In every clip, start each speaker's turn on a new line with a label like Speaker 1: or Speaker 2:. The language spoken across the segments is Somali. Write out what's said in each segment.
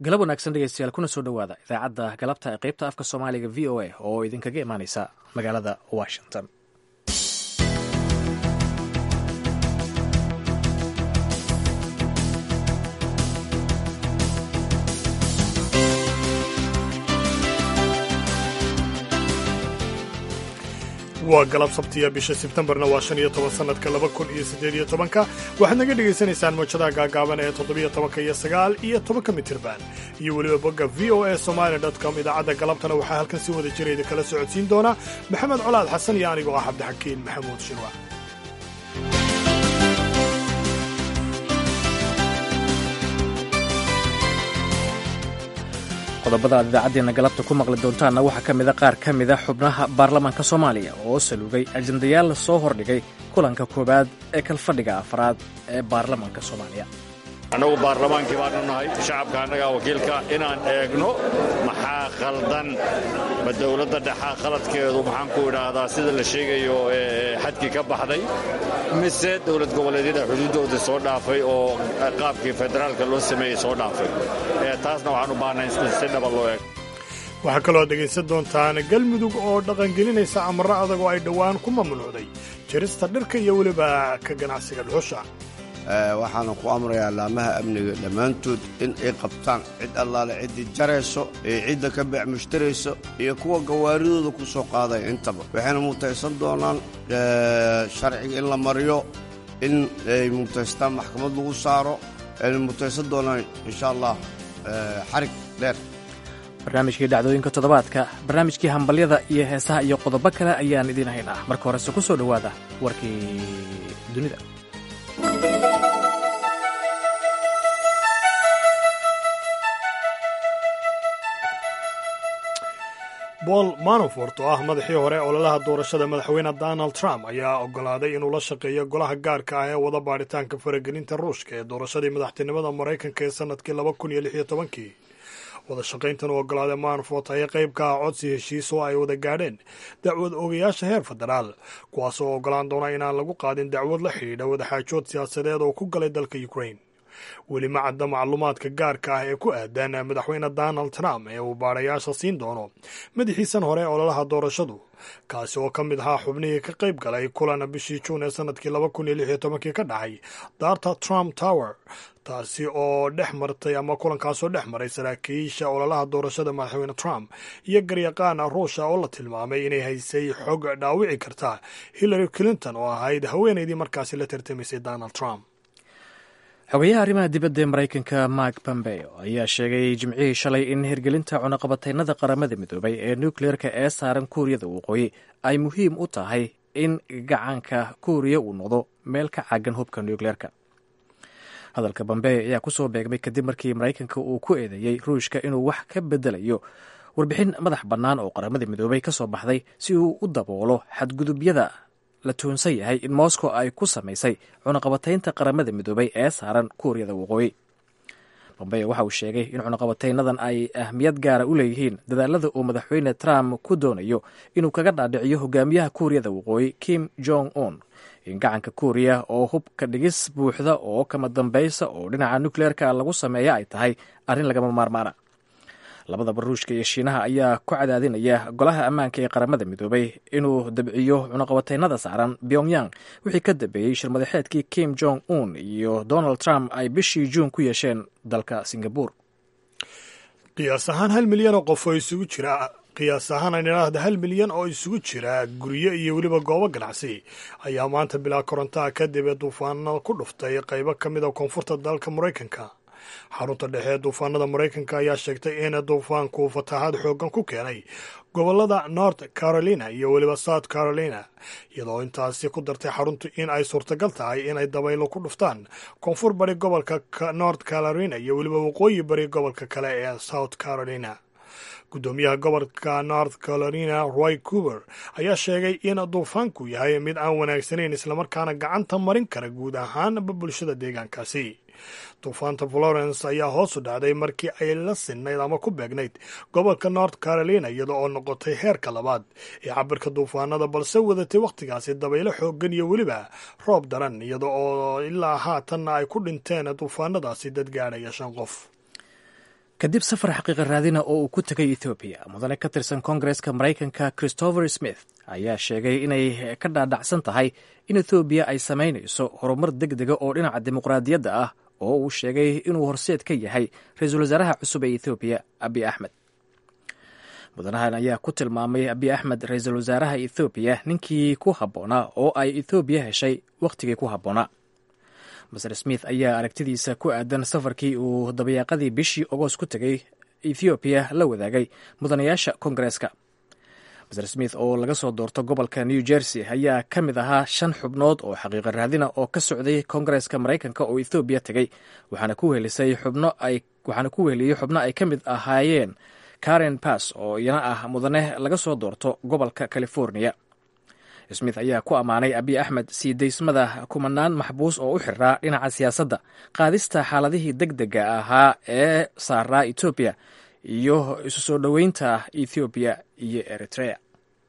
Speaker 1: galab wanaagsan dhegeystayaal kuna soo dhowaada idaacadda galabta ee qaybta afka soomaaliga v o a oo idinkaga imaaneysa magaalada washington
Speaker 2: waa galab sabtiya bisha sebtembarna waa shan iyo toban sanadka laba kun iyo siddeed iyo tobanka waxaad naga dhegaysanaysaan mawjadaha gaagaaban ee toddobiyo tobanka iyo sagaal iyo tobanka mitirban iyo weliba bogga v o a somali com idaacadda galabtana waxaa halkan si wada jira idinkala socodsiin doona maxamed colaad xasan iyo anigoo ah cabdixakiin maxamuud shirwa
Speaker 1: qodobada aad idaacaddeenna galabta ku maqli doontaanna waxaa ka mida qaar ka mida xubnaha baarlamaanka soomaaliya oo salugay ajendayaal soo hordhigay kulanka koowaad ee kalfadhiga afraad ee baarlamaanka soomaaliya
Speaker 3: annagu baarlamaankii baanu nahay shacabka annagaa wakiilka inaan eegno maxaa khaldan ma dowladda dhexaa khaladkeedu maxaan ku idhaahdaa sida la sheegayo xadkii ka baxday mise dowlad goboleedyada xuduuddooda soo dhaafay oo qaabkii federaalka loo sameeyey soo dhaafay taasna waxaan u baahnay si dhaba loo eego
Speaker 2: waxaa kaloo dhegaysan doontaan galmudug oo dhaqangelinaysa amarro adag oo ay dhowaan ku mamnuucday jarista dhirka iyo weliba ka ganacsiga dhuxusha
Speaker 4: waxaana ku amrayaa laamaha amniga dhammaantood in ay qabtaan cid allaale ciddii jarayso iyo cidda ka beec mushtarayso iyo kuwa gawaaridooda ku soo qaadaya intaba waxayna mutaysan doonaan sharciga in la mariyo in ay mutaystaan maxkamad lagu saaro ayna mutaysan doonaan insha allah xarig dheer
Speaker 1: barnaamijkii dhacdooyinka toddobaadka barnaamijkii hambalyada iyo heesaha iyo qodobo kale ayaan idiin haynaa marka horese ku soo dhowaada warkii dunida
Speaker 2: paul manafort oo ah madaxii hore ololaha doorashada madaxweyne donald trump ayaa ogolaaday inuu la shaqeeyo golaha gaarka ah ee wada baadhitaanka faragelinta ruushka ee doorashadii madaxtinimada maraykanka ee sanadkii laba kun iyo lix iyo tobankii wada shaqayntan uu ogolaaday manafort ayaa qayb ka ah codsi heshiis oo ay wada gaadheen dacwad ogayaasha heer federaal kuwaas oo ogolaan doona inaan lagu qaadin dacwad la xidhiidha wadaxaajood siyaasadeed oo ku galay dalka ukraine weli ma cadda macluumaadka gaarka ah ee ku aadan madaxweyne donald trump ee uu baadhayaasha siin doono madaxiisan hore ee ololaha doorashadu kaasi oo ka mid ahaa xubnihii ka qayb galay kulan bishii juun ee sanadkii laba kun iyo lix iyo tobankii ka dhacay daarta trump tower taasi oo dhex martay ama kulankaasoo dhex maray saraakiisha ololaha doorashada madaxweyne trump iyo garyaqaan ruusha oo la tilmaamay inay haysay xog dhaawici karta hillary clinton oo ahayd haweenaydii markaasi la tartamaysay donald trump
Speaker 1: xogayaha arrimaha dibadda ee maraykanka mark pompeo ayaa sheegay jimcihii shalay in hirgelinta cunaqabataynada qaramada midoobay ee nukleerka ee saaran kuuriyada waqooyi ay muhiim u tahay in gacanka kuuriya uu noqdo meel ka caagan hubka nukleerka hadalka pompeo ayaa kusoo beegmay kadib markii maraykanka uu ku eedeeyey ruushka inuu wax ka bedelayo warbixin madax bannaan oo qaramada midoobay ka soo baxday si uu u daboolo xadgudubyada la tuunsan yahay in moscow ay ku samaysay cunaqabataynta qaramada midoobay ee saaran kuuriyada waqooyi bombeo waxa uu sheegay in cunaqabataynadan ay ahmiyad gaara u leeyihiin dadaalada uu madaxweyne trump ku doonayo inuu kaga dhaadhiciyo hogaamiyaha kuuriyada waqooyi kim jong un in gacanka kuuriya oo hubka dhigis buuxda oo kama dambaysa oo dhinaca nukleerka lagu sameeya ay tahay arrin lagama maarmaana labadaba ruushka iyo shiinaha ayaa ku cadaadinaya golaha ammaanka ee qaramada midoobay inuu dabciyo cunaqabataynada saaran pyongyang wixii ka dambeeyey shirmadaxeedkii kim jong un iyo donald trump ay bishii juun ku yeesheen dalka singabur
Speaker 2: qiyaas ahaan hal milyan oo qof oo isugu jira qiyaas ahaan aan idhaahda hal milyan oo isugu jira guryo iyo weliba goobo ganacsi ayaa maanta bilaa korontaha kadib ee duufaano ku dhuftay qaybo ka mid a koonfurta dalka maraykanka xarunta dhexe ee duufaanada maraykanka ayaa sheegtay in duufaanku fatahaad xoogan ku keenay gobolada north carolina iyo weliba south carolina iyadoo intaasi ku dartay xaruntu in ay suurtagal tahay inay dabaylo ku dhuftaan koonfur bari gobolka north carolina iyo weliba waqooyi bari gobolka kale ee south carolina guddoomiyaha gobolka north carolina roy cuber ayaa sheegay in duufaanku yahay mid aan wanaagsanayn islamarkaana gacanta marin kara guud ahaanba bulshada deegaankaasi duufaanta florence ayaa hoos u dhacday markii ay la sinnayd ama ku beegnayd gobolka north carolina iyada oo noqotay heerka labaad ee cabirka duufaanada balse wadatay wakhtigaasi dabaylo xoogan iyo weliba roob daran iyada oo ilaa haatanna ay ku dhinteen duufaanadaasi dad gaadhaya shan qof
Speaker 1: kadib safar xaqiiqa raadina oo uu ku tegay ethoobiya mudane ka tirsan koongareska maraykanka christopher smith ayaa sheegay inay ka dhaadhacsan tahay in ethoobiya ay samaynayso horumar deg dega oo dhinaca dimuqraadiyadda ah oo uu sheegay inuu horseed ka yahay ra-iisul wasaaraha cusub ee ethoobiya abi axmed mudanahan ayaa ku tilmaamay abi axmed ra-iisul wasaaraha ethoobiya ninkii ku habboonaa oo ay ethoobiya heshay wakhtigii ku habboonaa maser smith ayaa aragtidiisa ku aadan safarkii uu dabayaaqadii bishii ogost ku tegay ethoobiya la wadaagay mudanayaasha koongareeska maser smith oo laga soo doorto gobolka new jersey ayaa ka mid ahaa shan xubnood oo xaqiiqa raadina oo ka socday koongareeska maraykanka oo ethoobiya tegey waxaana ku wehelisay xubno ay waxaana ku weheliyey xubno ay ka mid ahaayeen karen bass oo iyana ah mudane laga soo doorto gobolka california smith ayaa ku ammaanay abiy axmed sii daysmada kumanaan maxbuus oo u xiraa dhinaca siyaasadda qaadista xaaladihii deg dega ahaa ee saaraa etoobiya iyo isu soo dhoweynta ethoobiya iyo eritrea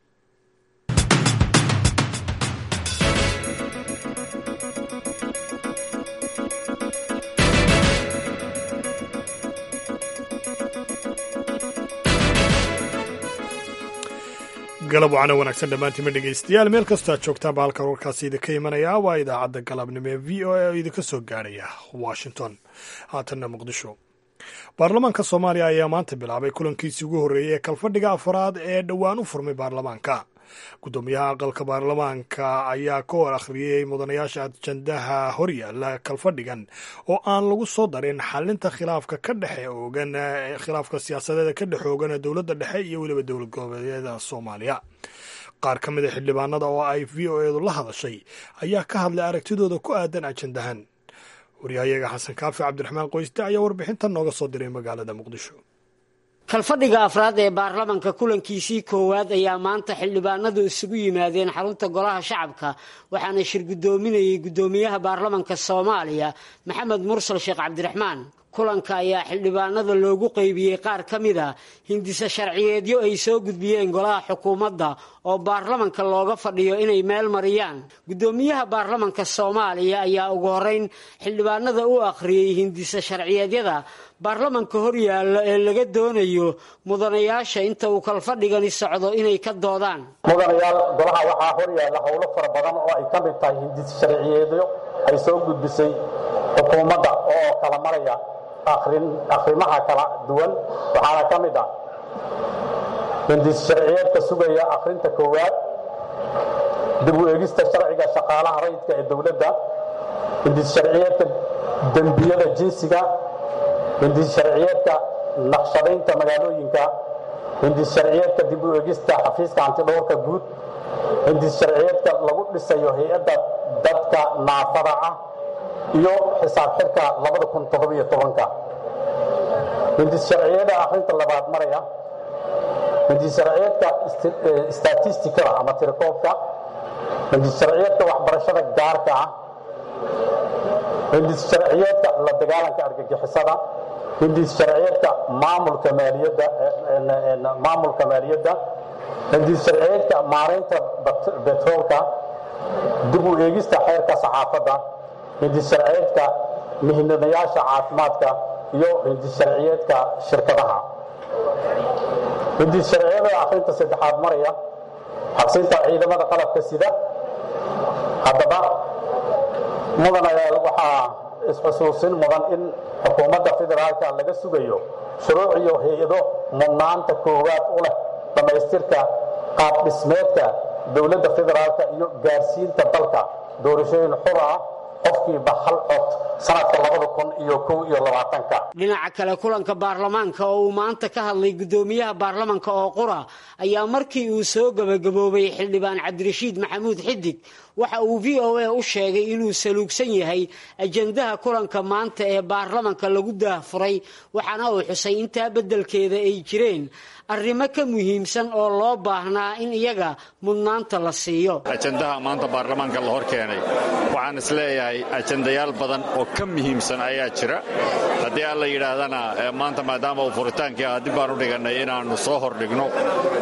Speaker 2: galab wacana wanaagsan dhammaantiima dhegaystayaal meel kastoo aad joogtaanba halkan warkaasi idinka imanaya waa idaacadda galabnimo ee v o a oo idinka soo gaarhaya washington haatanna muqdisho baarlamaanka soomaaliya ayaa maanta bilaabay kulankiisii ugu horreeyey ee kalfadhiga afaraad ee dhowaan u furmay baarlamaanka guddoomiyaha aqalka baarlamaanka ayaa ka hor akhriyey mudanayaasha ajandaha horyaala kalfadhigan oo aan lagu soo darin xalinta khilaafka ka dhexe oogan khilaafka siyaasadeeda ka dhex oogan dowladda dhexe iyo weliba dowlad goboleedyada soomaaliya qaar ka mida xildhibaanada oo ay v o edu la hadashay ayaa ka hadlay aragtidooda ku aadan ajandahan waryahayaga xasan kaafi cabdiraxmaan qoyste ayaa warbixintan nooga soo diray magaalada muqdisho
Speaker 5: kalfadhiga afraad ee baarlamanka kulankiisii koowaad ayaa maanta xildhibaanadu isugu yimaadeen xarunta golaha shacabka waxaana shir guddoominayay guddoomiyaha baarlamanka soomaaliya maxamed mursal sheekh cabdiraxmaan kulanka ayaa xildhibaanada loogu qeybiyey qaar ka mid a hindise sharciyeedyo ay soo gudbiyeen golaha xukuumadda oo baarlamanka looga fadhiyo inay meel mariyaan guddoomiyaha baarlamanka soomaaliya ayaa ugu horeyn xildhibaanada u akhriyey hindise sharciyeedyada baarlamanka horyaalla ee laga doonayo mudanayaasha inta uu kalfadhigani socdo inay ka doodaan
Speaker 6: mudanayaal golaha waxaa horyaalla howlo fara badan oo ay ka mid tahay hindise sharciyeedyo ay soo gudbisay xukuumadda oo kala maraya akhrimaha kala duwan waxaana ka mid ah hindis sharciyeedka sugaya akhrinta koowaad dib u eegista sharciga shaqaalaha rayidka ee dowladda hindis sharciyeedka dembiyada jinsiga hindis sharciyeedka naqshadaynta magaalooyinka hindis sharciyeedka dib u eegista xafiiska antidhowrka guud hindis sharciyeedka lagu dhisayo hay-adda dadka naafada ah iyo xisaab xirka hindis sharciyada akhrinta labaad maraya hindis sharciyeedka statistikada ama tirakoobka hindis sharciyeedka waxbarashada gaarka ah hindis sharciyeedka la dagaalanka argagixisada hindis sharciyeedka maamulka maaliyadda maamulka maaliyadda hindis sharciyeedka maaraynta betroolka dib u eegista xeerka saxaafadda hindis sharciyeedka mihnadayaasha caafimaadka iyo hindis sharciyeedka shirkadaha hindis sharciyada akhrinta saddexaad maraya xabsinta ciidamada qalabka sida haddaba mudanayaal waxaa isxusuusin mudan in xukuumadda federaalka laga sugayo shuruuc iyo hay-ado mudnaanta koowaad u leh dhammaystirka qaab dhismeedka dowladda federaalka iyo gaarsiinta dalka doorashooyin xur ah qofkiiba hal cod sanadka labada kun iyo kow iyo labaatanka
Speaker 5: dhinaca kale kulanka baarlamaanka oo uu maanta ka hadlay guddoomiyaha baarlamanka oo qura ayaa markii uu soo gabagaboobay xildhibaan cabdirashiid maxamuud xidig waxa uu v o a u sheegay inuu saluugsan yahay ajandaha kulanka maanta ee baarlamanka lagu daahfuray waxaana uu xusay intaa beddelkeeda ay jireen arrimo ka muhiimsan oo loo baahnaa in iyaga mudnaanta la siiyo
Speaker 3: ajandaha maanta baarlamaanka la hor keenay waxaan isleeyahay ajandayaal badan oo ka muhiimsan ayaa jira haddii aan la yidhaahdana maanta maadaama uu furitaankii ah dib baan u dhigannay inaannu soo hordhigno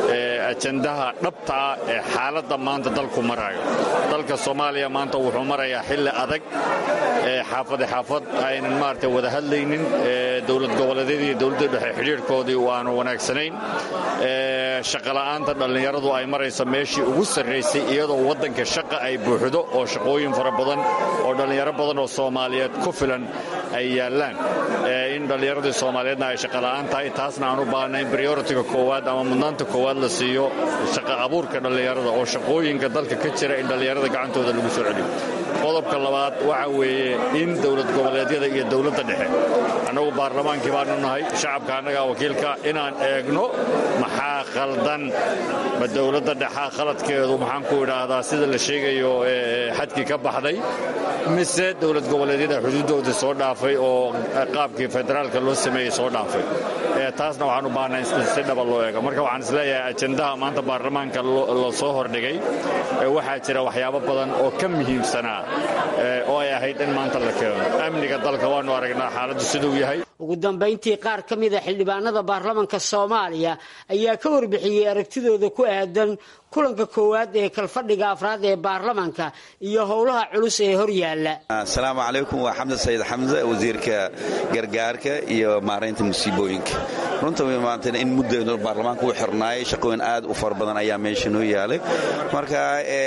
Speaker 3: ajandaha dhabta ah ee xaaladda maanta dalku marayo dalka soomaaliya maanta wuxuu marayaa xilli adag xaafade xaafad aynan maarata wada hadlaynin dowlad goboleedyadii iyo dowladda dhexe xidhiirhkoodii waanu wanaagsanayn shaqola'aanta dhallinyaradu ay marayso meeshii ugu sarraysay iyadoo waddanka shaqa ay buuxdo oo shaqooyin fara badan oo dhallinyaro badan oo soomaaliyeed ku filan ay yaallaan in dhallinyaradii soomaaliyeedna ay shaqola'aan tahay taasna aan u baahna in brioritiga koowaad ama mudnaanta koowaad la siiyo shaqa abuurka dhallinyarada oo shaqooyinka dalka ka jira in dhallinyarada gacantooda lagu soo celiyo qodobka labaad waxa weeye in dowlad goboleedyada iyo dowladda dhexe annagu baarlamaankii baanu nahay shacabka annagaa wakiilka inaan eegno maxaa khaldan ma dowladda dhexaa khaladkeedu maxaan ku idhaahdaa sida la sheegayo xadkii ka baxday mise dowlad goboleedyada xuduuddooda soo dhaafay oo qaabkii federaalka loo sameeyey soo dhaafay taasna waxaan u baahnaa in si dhaba loo eego marka waxaan isleeyahay ajandaha maanta baarlamaanka la soo hordhigay waxaa jira waxyaabo badan oo ka muhiimsanaa oo ay ahayd in maanta la keeno amniga dalka waanu aragnaa xaaladdu siduu yahay
Speaker 5: ugu dambayntii qaar ka mida xildhibaanada baarlamanka soomaaliya ayaa ka warbixiyey aragtidooda ku aadan kulanka koowaad ee kalfadhiga afraad ee baarlamanka iyo howlaha culus ee hor yaalla
Speaker 7: asalaamu calaykum waa xamdan sayid xamse wasiirka gargaarka iyo maaraynta musiibooyinka runta maanta in mudda baarlamaanka u xirnaayay shaqooyin aad u fara badan ayaa meesha noo yaalay marka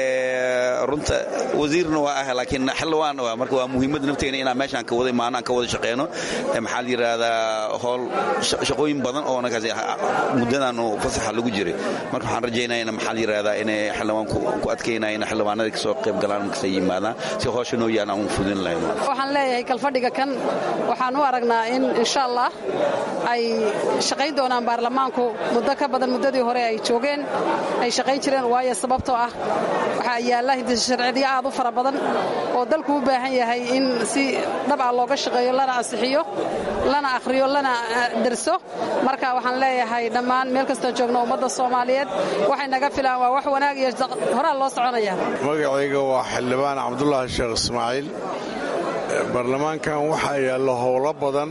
Speaker 7: runta wasiirna waa ah laakiin xildhibaan waa marka waa muhiimadda nafteena inaan meeshaan ka wada imaano aan ka wada shaqeyno maxaa la yidhaahdaa howl shaqooyin badan oo nakaas muddadaanu fasaxa lagu jiray marka waxaan rajaynaya in maxaa la yidhahdaa inay xildhibaanku ku adkeynaya in xildhibaanada kasoo qayb galaan markasay yimaadaan si howsha noo yaalan aan u fudin lahayn
Speaker 8: waxaan leeyahay kalfadhiga kan waxaan u aragnaa in insha allah ay shaqayn doonaan baarlamaanku muddo ka badan muddadii hore ay joogeen ay shaqayn jireen waayo sababtoo ah waxaa yaalla hindisasharciyo aad u fara badan oo dalku u baahan yahay in si dhab ah looga shaqeeyo lana ansixiyo lana akhriyo lana derso marka waxaan leeyahay dhammaan meel kastoo joogno ummadda soomaaliyeed waxay naga filaan waa wax wanaag iyo horaa loo soconaya
Speaker 9: magacayga waa xildhibaan cabdulaahi sheekh ismaaciil baarlamaankan waxaa yaalla howlo badan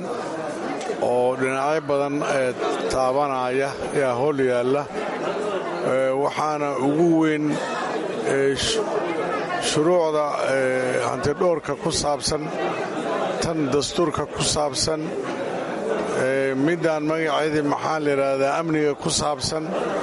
Speaker 9: oo dhinacyo badan ee taabanaya yaa howl yaalla waxaana ugu weyn shuruucda hantidhoorka ku saabsan tan dastuurka ku saabsan middaan magaceedii maxaa la yidhaahdaa amniga ku saabsan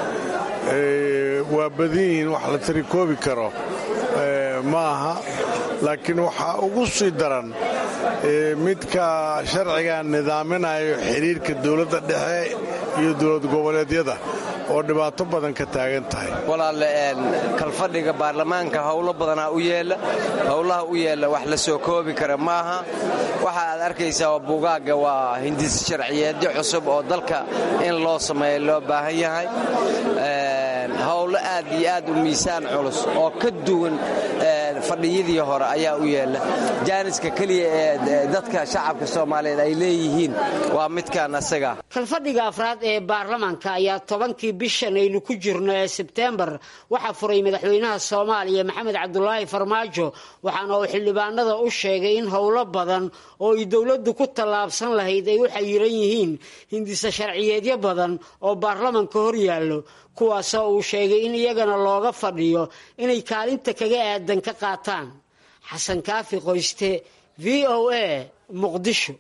Speaker 9: waa badan yihiin wax la tirikoobi karo ma aha laakiin waxaa ugu sii daran midka sharciga nidaaminayo xidhiirka dowladda dhexe iyo dowlad goboleedyada oo dhibaato badan ka taagan tahay
Speaker 10: walaalle kalfadhiga baarlamaanka howlo badanaa u yeella howlaha u yeella wax la soo koobi kara maaha waxa aad arkaysaa oo buugaagga waa hindis sharciyeedyo cusub oo dalka in loo sameeyo loo baahan yahay howlo aad iyo aad u miisaan culus oo ka duwan fadhiyadii hore ayaa u yeella jaaniska keliya ee dadka shacabka soomaaliyeed ay leeyihiin waa midkaan asaga
Speaker 5: kalfadhiga afraad ee baarlamanka ayaa tobankii bishan aynu ku jirno ee sebteembar waxaa furay madaxweynaha soomaaliya maxamed cabdulaahi farmaajo waxaana uu xildhibaanada u sheegay in howlo badan oo ay dowladdu ku tallaabsan lahayd ay u xayiran yihiin hindisa sharciyeedyo badan oo baarlamanka hor yaallo kuwaasoo uu sheegay in iyagana looga fadhiyo inay kaalinta kaga aadan ka qaataan xasan kaafi qoyste v o a muqdisho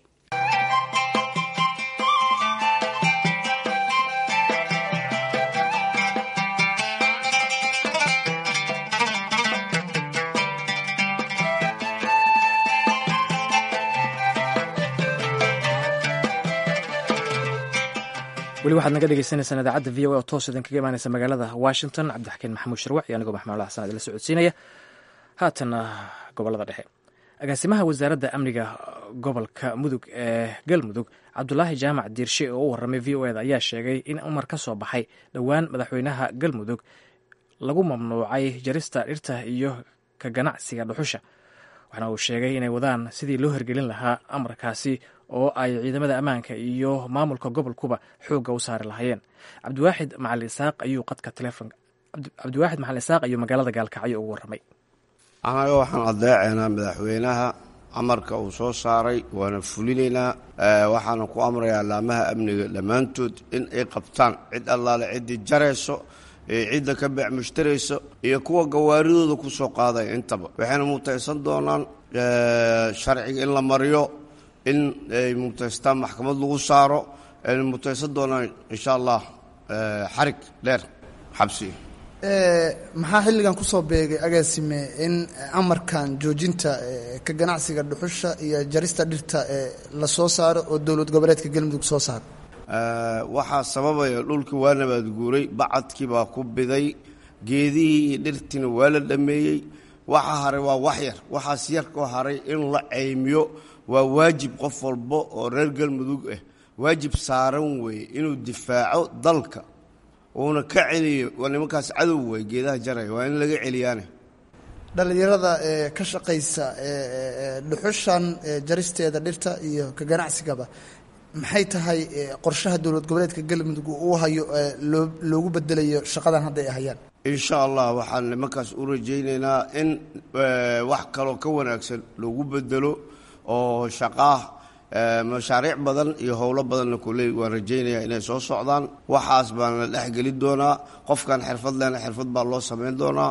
Speaker 1: weli waxaad naga dhegeysaneysaan idaacadda v o a oo toos idin kaga imaaneysa magaalada washington cabdixakiin maxamuud sharwac iyo anigoo maxmuud xasan idila socodsiinaya haatana gobolada dhexe agaasimaha wasaaradda amniga gobolka mudug ee galmudug cabdulaahi jaamac diirshe oo u warramay v o eda ayaa sheegay in umar ka soo baxay dhowaan madaxweynaha galmudug lagu mamnuucay jarista dhirta iyo ka ganacsiga dhuxusha waxaana uu sheegay inay wadaan sidii loo hirgelin lahaa amarkaasi oo ay ciidamada ammaanka iyo maamulka gobolkuba xoogga u saari lahaayeen cabdiwaaxid macali isaaq ayuu qadka telefonka cabdiwaaxid macali isaaq ayuu magaalada gaalkacyo ugu warramay
Speaker 4: annaga waxaan adeecaynaa madaxweynaha amarka uu soo saaray waana fulinaynaa waxaana ku amrayaa laamaha amniga dhammaantood in ay qabtaan cid allaale ciddii jarayso ee cidda ka beec mushtarayso iyo kuwa gawaaridooda ku soo qaadaya intaba waxayna mutaysan doonaan sharciga in la mariyo in ay mutaystaan maxkamad lagu saaro ayna mutaysan doonaan insha allah xarig dheer xabsi
Speaker 11: maxaa xilligan kusoo beegay agaasime in amarkan joojinta ka ganacsiga dhuxusha iyo jarista dhirta la soo saaro oo dowlad goboleedka galmudug soo saaro
Speaker 4: waxaa sababaya dhulkii waa nabaad guuray bacadkii baa ku biday geedihii iyo dhirtiina waa la dhameeyey waxa haray waa wax yar waxaas yarkoo haray in la caymiyo waa waajib qof walba oo reer galmudug ah waajib saaran weeye inuu difaaco dalka uuna ka celiyo waa nimankaas cadow wey geedaha jaraya waa in laga celiyaane
Speaker 11: dhallinyarada ka shaqaysa dhuxushan jaristeeda dhirta iyo ka ganacsigaba maxay tahay qorshaha dowlad goboleedka galmudug uu hayo loo loogu bedelayo shaqadan hadda ay hayaan
Speaker 4: insha allah waxaan nimankaas u rajaynaynaa in wax kaloo ka wanaagsan loogu bedelo oo shaqaah mashaariic badan iyo howlo badanna kuley waan rajaynayaa inay soo socdaan waxaas baan la dhexgeli doonaa qofkan xirfad lehna xirfad baa loo samayn doonaa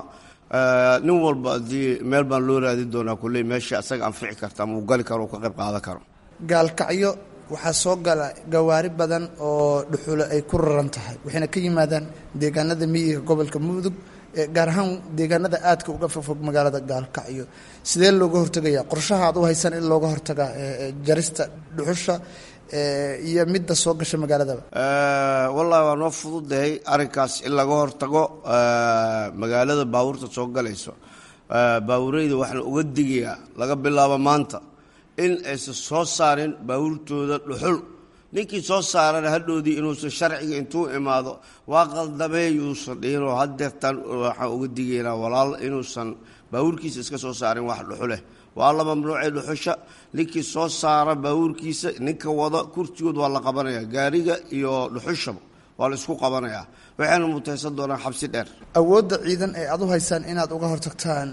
Speaker 4: nin walba haddii meel baan loo raadin doonaa kuley meesha asaga anfici karta ama uu gali karo uu ka qayb qaadan karo
Speaker 11: gaalkacyo waxaa soo gala gawaari badan oo dhuxulo ay ku raran tahay waxayna ka yimaadaan deegaanada miyiga gobolka mudug gaar ahaan deegaanada aadka uga fogfog magaalada gaalkacyo sidee looga hortegayaa qorshaha aad u haysan in looga hortagaa jarista dhuxusha iyo midda soo gasha magaaladaba
Speaker 4: wallahi waa noo fududahay arrinkaas in laga hortago magaalada baabuurta soo galayso baabuureyda waxaana uga digayaa laga bilaabo maanta in aysan soo saarin baabuurtooda dhuxul ninkii soo saarana hadhoodii inuusan sharciga intuu imaado waa qaldamee yuusan dhihinoo hadeertaan waxaan uga digaynaa walaal inuusan baabuurkiisa iska soo saarin wax dhuxuleh waa la mamnuucay dhuxusha ninkii soo saara baabuurkiisa ninka wada kursigood waa la qabanaya gaariga iyo dhuxushaba waa la isku qabanayaa waxayna mutaysan doonaan xabsi dheer
Speaker 11: awoodda ciidan ee aad u haysaan inaad uga hortagtaan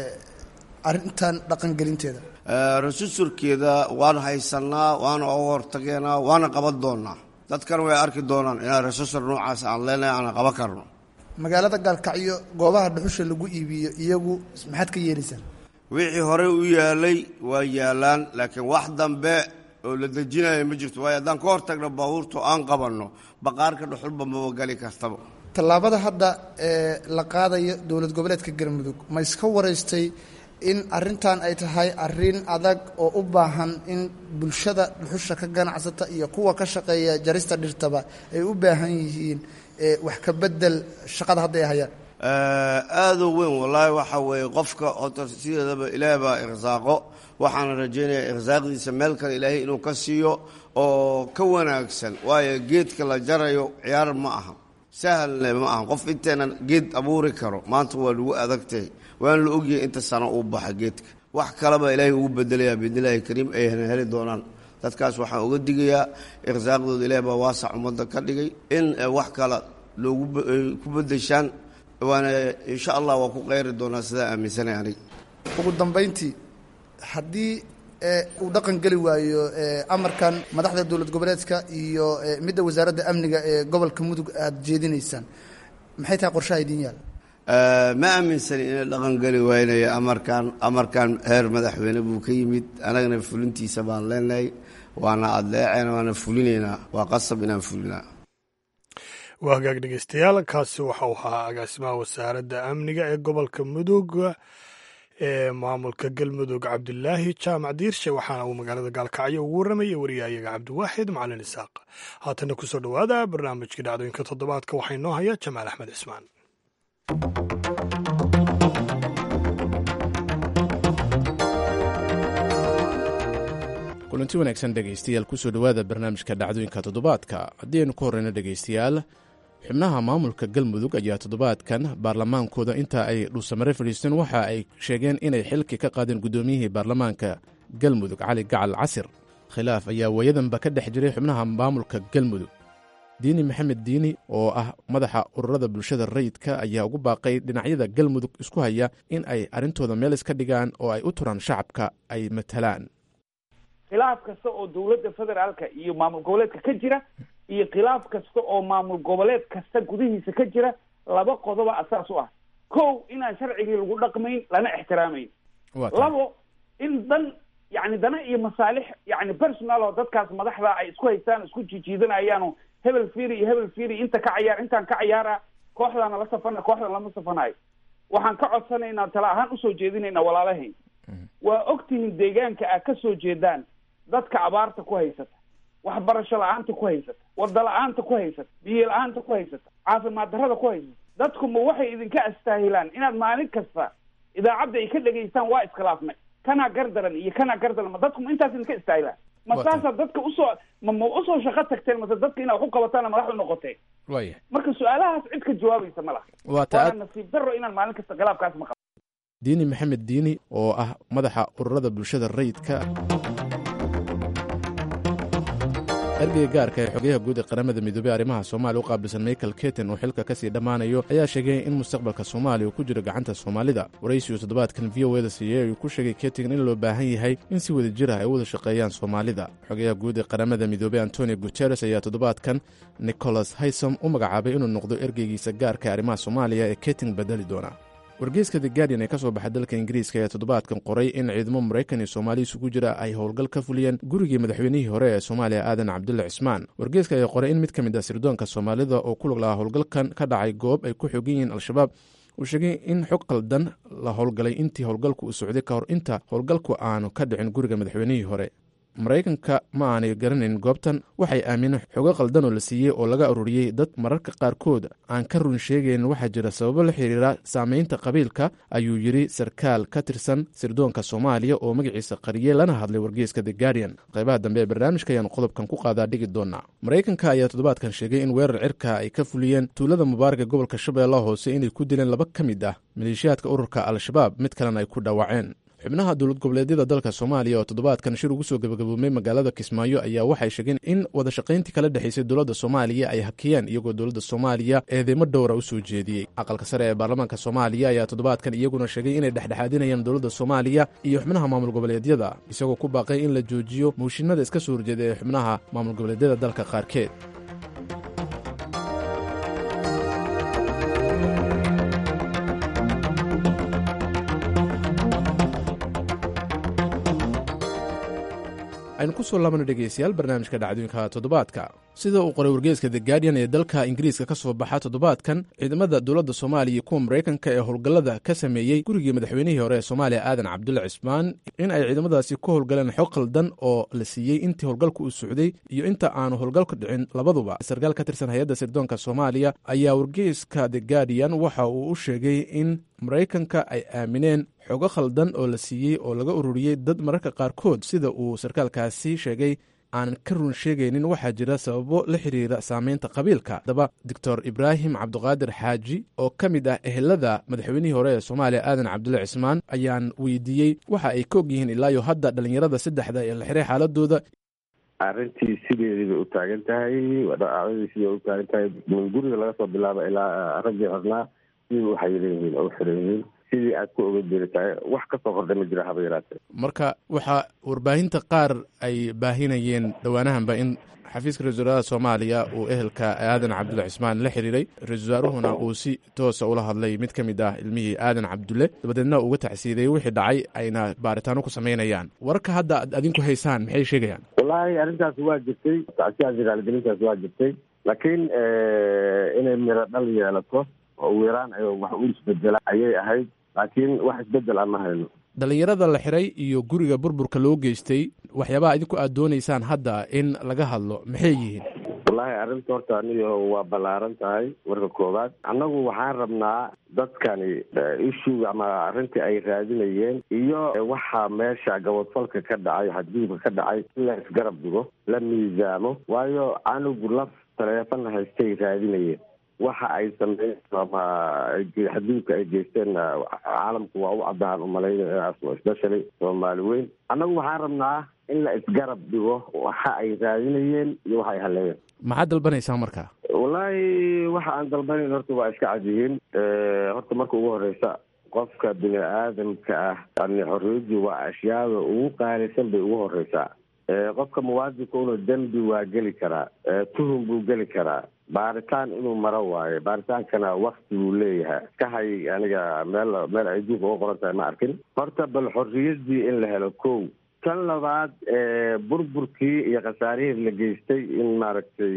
Speaker 11: arrintan dhaqangelinteeda
Speaker 4: rasusurkeeda waan haysanaa waana uga hortageenaa waana qaban doonaa dadkana way arki doonaan inaan rasusur noocaas aan leenahay aan qaban karno
Speaker 11: magaalada gaalkacyo goobaha dhuxusha lagu iibiyo iyagu maxaad ka yeelaysaan
Speaker 4: wixii horey u yaalay waa yaalaan laakiin wax dambe oo la dejinaya ma jirto waayo haddaan ka hortagno baabuurta aan qabanno baqaarka dhuxulba maba gali kartaba
Speaker 11: tallaabada hadda ee la qaadayo dowlad goboleedka galmudug ma iska waraystay in arrintan ay tahay arrin adag oo u baahan in bulshada dhuxusha ka ganacsata iyo kuwa ka shaqeeya jarista dhirtaba ay u baahan yihiin wax ka bedel shaqada hadda ay hayaan
Speaker 4: aadoo weyn wallaahi waxa weeye qofka horta sideedaba ilaah baa irsaaqo waxaana rajaynayaa irsaaqdiisa meel kale ilaahay inuu ka siiyo oo ka wanaagsan waayo geedka la jarayo ciyaar ma aha sahalne ma aha qof inteenan geed abuuri karo maanta waa lagu adagtahay waana la ogyahay inta sano uu baxa geedka wax kaleba ilaahay ugu bedelayaa biidnillaahi kariim ayna heli doonaan dadkaas waxaan uga digayaa irsaaqdooda ilaah baa waasac ummadda ka dhigay in wax kale loogu ku bedeshaan waana insha allah waa ku qeyri doonaa sidaa aaminsanay aniga
Speaker 11: ugu dambayntii haddii uu dhaqan geli waayo amarkan madaxda dowlad goboleedka iyo midda wasaaradda amniga ee gobolka mudug aada jeedinaysaan maxay tahay qorshaha idiin yaal
Speaker 4: ma aaminsani inay dhaqan geli waynaya amarkan amarkan heer madaxweyne buu ka yimid anagana fulintiisa baan leenahay waana adleeceen waana fulinaynaa waa qasab inaan fulinaa
Speaker 2: waa hagaag dhegeystayaal kaasi waxau ahaa agaasimaha wasaaradda amniga ee gobolka mudug ee maamulka galmudug cabdilaahi jaamac diirshe waxaana uu magaalada gaalkacyo ugu warramayay wariyahayaga cabdiwaaxid macalin isaaq haatana kusoo dhowaada barnaamijkii dhacdooyinka toddobaadka waxaa inoo haya jamaal axmed cismaan
Speaker 12: kulanti wanaagsan dhegaystayaal kusoo dhowaada barnaamijka dhacdooyinka toddobaadka haddii aynu ku horreyno dhegaystayaal xubnaha maamulka galmudug ayaa toddobaadkan baarlamaankooda inta ay dhuusamare fadhiisteen waxa ay sheegeen inay xilki ka qaadeen guddoomiyihii baarlamaanka galmudug cali gacal casir khilaaf ayaa waayadanba ka dhex jiray xubnaha maamulka galmudug diini maxamed diini oo ah madaxa ururada bulshada rayidka ayaa ugu baaqay dhinacyada galmudug isku haya in ay arrintooda meel iska dhigaan oo ay u turaan shacabka ay matalaan
Speaker 13: khilaaf kasta oo dowladda federaalka iyo maamul goboleedka ka jira iyo khilaaf kasta oo maamul goboleed kasta gudihiisa ka jira laba qodoba asaas u ah kow inaan sharcigii lagu dhaqmayn lana ixtiraamayn labo in dan yani dana iyo masaalix yani personal oo dadkaas madaxda ay isku haystaan isku jijiidanayaano hebel firi iyo hebel firi inta ka cayaar intaan ka cayaara kooxdaana la safana kooxdan lama safanayo waxaan ka codsanaynaa tala ahaan usoo jeedinaynaa walaalahayn waa ogtihiin deegaanka aad ka soo jeedaan dadka abaarta ku haysata waxbarasho la-aanta ku haysata wada la-aanta ku haysata biyo la-aanta ku haysata caafimaad darrada ku haysata dadku ma waxay idinka astaahilaan inaad maalin kasta idaacadda ay ka dhegaystaan waa iskhilaafnay kanaa gardaran iyo kanaa gardaran ma dadku ma intaas idinka istaahilaan ma saasaa dadka usoo ma ma usoo shaqo tagteen mase dadka inaad wax u qabataana madax u noqoteen
Speaker 12: waya
Speaker 13: marka su-aalahaas cid ka jawaabaysa ma laha
Speaker 12: waa ta
Speaker 13: waana nasiib darro inaan maalin kasta khilaafkaas maqlo
Speaker 12: diini maxamed diini oo ah madaxa ururada bulshada rayidka ergeyga gaarka ee xogayaha guud ee qaramada midoobey arrimaha soomaaliya u qaabilsan michael keten oo xilka kasii dhammaanayo ayaa sheegay in mustaqbalka soomaaliya uu ku jiro gacanta soomaalida waraysigu toddobaadkan v o eda siiyey ayuu ku sheegay keten in loo baahan yahay in si wada jir ah ay u wada shaqeeyaan soomaalida xogayaha guud ee qaramada midoobey antonio guteres ayaa toddobaadkan nicholas haysom u magacaabay inuu noqdo ergeygiisa gaarka ee arrimaha soomaaliya ee keting bedeli doona wargeyska the guardian ee ka soo baxa dalka ingiriiska ayaa toddobaadkan qoray in ciidamo maraykan iyo soomaali isugu jira ay howlgal ka fuliyeen gurigii madaxweynihii hore ee soomaaliya aadan cabdulle cismaan wargeyska ayaa qoray in mid ka mid ah sirdoonka soomaalida oo ku lug lahaa howlgalkan ka dhacay goob ay ku xogan yihiin al-shabaab uu sheegay in xog qaldan la howlgalay intii howlgalku uu socday ka hor inta howlgalku aanu ka dhicin guriga madaxweynihii hore maraykanka ma aanay garanayn goobtan waxay aamineen xogo qaldan oo la siiyey oo laga ururiyey dad mararka qaarkood aan ka run sheegayn waxaa jira sababo la xiriira saameynta qabiilka ayuu yidhi sarkaal ka tirsan sirdoonka soomaaliya oo magaciisa qariyey lana hadlay wargeyska the guardian qaybaha dambe ee barnaamijka ayaanu qodobkan ku qaadaa dhigi doonaa maraykanka ayaa toddobaadkan sheegay in weerar cirka ay ka fuliyeen tuulada mubaaraka gobolka shabeellaha hoose inay ku dileen laba ka mid ah maleeshiyaadka ururka al-shabaab mid kalena ay ku dhaawaceen xubnaha dowlad goboleedyada dalka soomaaliya oo toddobaadkan shir ugu soo gebagaboomay magaalada kismaayo ayaa waxay sheegeen in wada shaqayntii kala dhexaysay dowladda soomaaliya ay hakiyeen iyagoo dowladda soomaaliya eedeymo dhowra u soo jeediyey aqalka sare ee baarlamaanka soomaaliya ayaa toddobaadkan iyaguna sheegay inay dhexdhexaadinayaan dowladda soomaaliya iyo xubnaha maamul goboleedyada isagoo ku baaqay in la joojiyo mooshinada iska soo horjeeda ee xubnaha maamul goboleedyada dalka qaarkeed aynu ku soo laabano dhegeystayaal barnaamijka dhacdooyinka toddobaadka sida uu qoray wargeyska the guardian ee dalka ingiriiska ka soo baxa toddobaadkan ciidamada dowladda soomaaliya iyo kuwa maraykanka ee howlgallada ka sameeyey gurigii madaxweynihii hore ee soomaaliya aadan cabdulle cismaan in ay ciidamadaasi ku howlgaleen xog qaldan oo la siiyey intii howlgalku uu socday iyo inta aanu howlgalku dhicin labaduba sarkaal ka tirsan hay-adda sirdoonka soomaaliya ayaa wargeyska the guardian waxa uu u sheegay in maraykanka ay aamineen xogo khaldan oo la siiyey oo laga ururiyey dad mararka qaarkood sida uu sarkaalkaasi sheegay aanan ka run sheegaynin waxaa jira sababo la xiriira saameynta qabiilka haddaba doctor ibraahim cabduqaadir xaaji oo ka mid ah ehelada madaxweynihii hore ee soomaaliya aadan cabdulle cismaan ayaan weydiiyey waxa ay ka og yihiin ilaayo hadda dhallinyarada saddexda ee la xiray xaaladooda
Speaker 14: arrintii sideedii bay u taagan tahay dhacdadii sidii u taagan tahay min guriga laga soo bilaaba ilaa raggii xornaa sidii u xayiran yihiin oo u xiran yihiin sidii aad ku oga jeri tahay wax kasoo kordhay ma jira haba yaraatee
Speaker 12: marka waxaa warbaahinta qaar ay baahinayeen dhowaanahanba in xafiiska ra-isul wasaaraha soomaaliya uu ehelka aadan cabdulle cismaan la xiriiray ra-isul wasaaruhuna uu si toosa ula hadlay mid ka mid ah ilmihii aadan cabdulle dabadeedna uga tacsiiday wixii dhacay ayna baaritaano ku samaynayaan wararka hadda ad adinku haysaan maxay sheegayaan
Speaker 14: wallaahi arrintaasi waa jirtay tacsiyaasi raaligelintaasi waa jirtay laakiin inay miro dhal yeelato oo weeraan ay wax u isbedela ayay ahayd laakiin wax isbedel aan ma hayno
Speaker 12: dhallinyarada la xiray iyo guriga burburka loo geystay waxyaabaha idinku aad doonaysaan hadda in laga hadlo maxay yihiin
Speaker 14: wallaahi arrinta horta aniyo waa ballaaran tahay warka koowaad annagu waxaan rabnaa dadkani ishuga ama arrintii ay raadinayeen iyo waxaa meesha gabadfalka ka dhacay xadgudubka ka dhacay in la isgarab dhigo la miisaamo waayo anigu laf taleefon haystay raadinayeen waxa ay sameeyeen ama xadgudubka ay geysteen caalamku waa u cadaan umalaynaya especially soomaali weyn annagu waxaan rabnaa in la isgarab dhigo waxa ay raadinayeen iyo waxa ay haleeyeen
Speaker 12: maxaad dalbanaysaa marka
Speaker 14: wallaahi waxa aan dalbanayn horta waa iska cad yihiin horta marka ugu horeysa qofka bini aadamka ah yani xorriyaddu waa ashyaada ugu qaalisan bay ugu horeysaa qofka muwaadinka una dembi waa geli karaa tuhum buu geli karaa baaritaan inuu maro waayo baaritaankana wakti buu leeyahay ka hay aniga meel meel ay duuka uga qoran tahay ma arkin horta bal xorriyaddii in la helo kow tan labaad burburkii iyo khasaarihii la geystay in maaragtay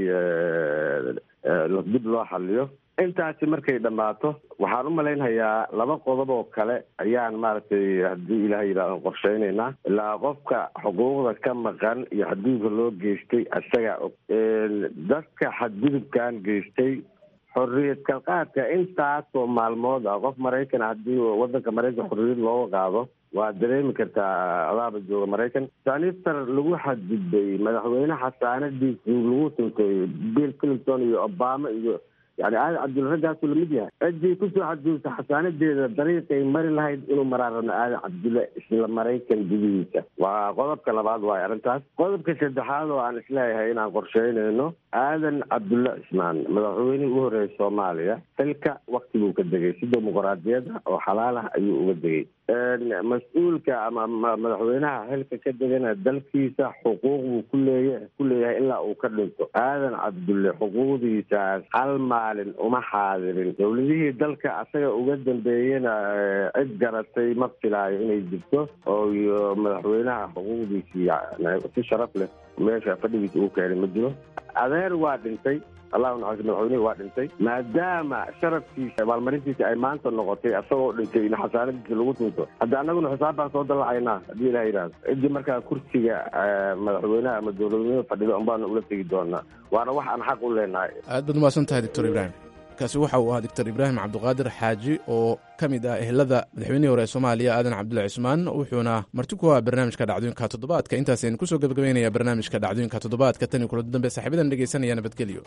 Speaker 14: dib loo xaliyo intaasi markay dhammaato waxaan u malaynhayaa laba qodob oo kale ayaan maaragtay haddii ilaah yidhahdo qorsheynaynaa ilaa qofka xuquuqda ka maqan iyo xadgudubka loo geystay isagaa og dadka xadgudubkan geystay xorriyad kalqaadka intaasoo maalmood ah qof maraykan haddii wadanka maraykan xorriyad looga qaado waa dareemi kartaa adaaba jooga maraykan saniftar lagu xadgudbay madaxweyne xasaanadiisi lagu tuntay bill clinton iyo obama iyo yani aadan cabdulla raggaasu lamid yahay ciddii kusoo xadgudubta xasaanadeeda dariiqay mari lahayd inuu maraa rabno aadan cabdulle isla maraykan gudihiisa waa qodobka labaad waayo arrintaas qodobka saddexaad oo aan isleeyahay inaan qorsheynayno aadan cabdulle cismaan madaxweynihii ugu horreeyay soomaaliya xilka wakti buu ka degay si dimuquraadiyada oo xalaal ah ayuu uga degay mas-uulka ama madaxweynaha xilka ka degana dalkiisa xuquuq buu kuleeya ku leeyahay ilaa uu ka dhinto aadan cabdulle xuquuqdiisaas hal maalin uma xaadirin dowladihii dalka asaga uga dambeeyena cid garatay ma filaayo inay jirto oo iyo madaxweynaha xuquuqdiisii si sharaf leh meesha fadhigiisa uu keenay ma jiro adeer waa dhintay allahu naxariis madaxweynihi waa dhintay maadaama sharafkiisa abaalmarintiisa ay maanta noqotay asagoo dhintay in xasaanadiisa lagu tunto hadda annaguna xisaab baan soo dallacaynaa haddii ilah yidhahdo ciddii markaa kursiga madaxweynaha ama dowladweynaha fadhida unbaanu ula tegi doonaa waana wax aan xaq u leenahay
Speaker 12: aad baad umahadsan tahay doctor ibraahim kaasi waxa uu ahaa doctor ibraahim cabdiqaadir xaaji oo ka mid ah ehelada madaxweynihii hore ee soomaaliya aadan cabdulla cismaan wuxuuna marti ku ah barnaamijka dhacdooyinka toddobaadka intaasaynu kusoo gebagabeynaya barnaamijka dhacdooyinka toddobaadka tan iyo kulada dambe saaxiibadan dhegeysanaya nabadgelyo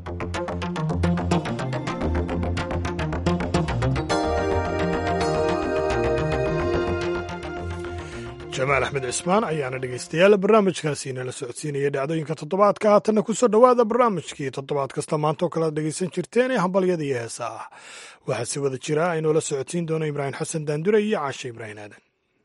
Speaker 2: jamaal axmed cismaan ayaana dhegaystayaal barnaamijkaasi inala socodsiinaya dhacdooyinka toddobaadka haatanna kusoo dhowaada barnaamijkii toddobaad kasta maanta oo kale ad dhegaysan jirteen ee hambalyada iyo heesa ah waxaa si wada jira aynoola socodsiin doono ibraahim xasan daandure iyo caashe ibraahim aadan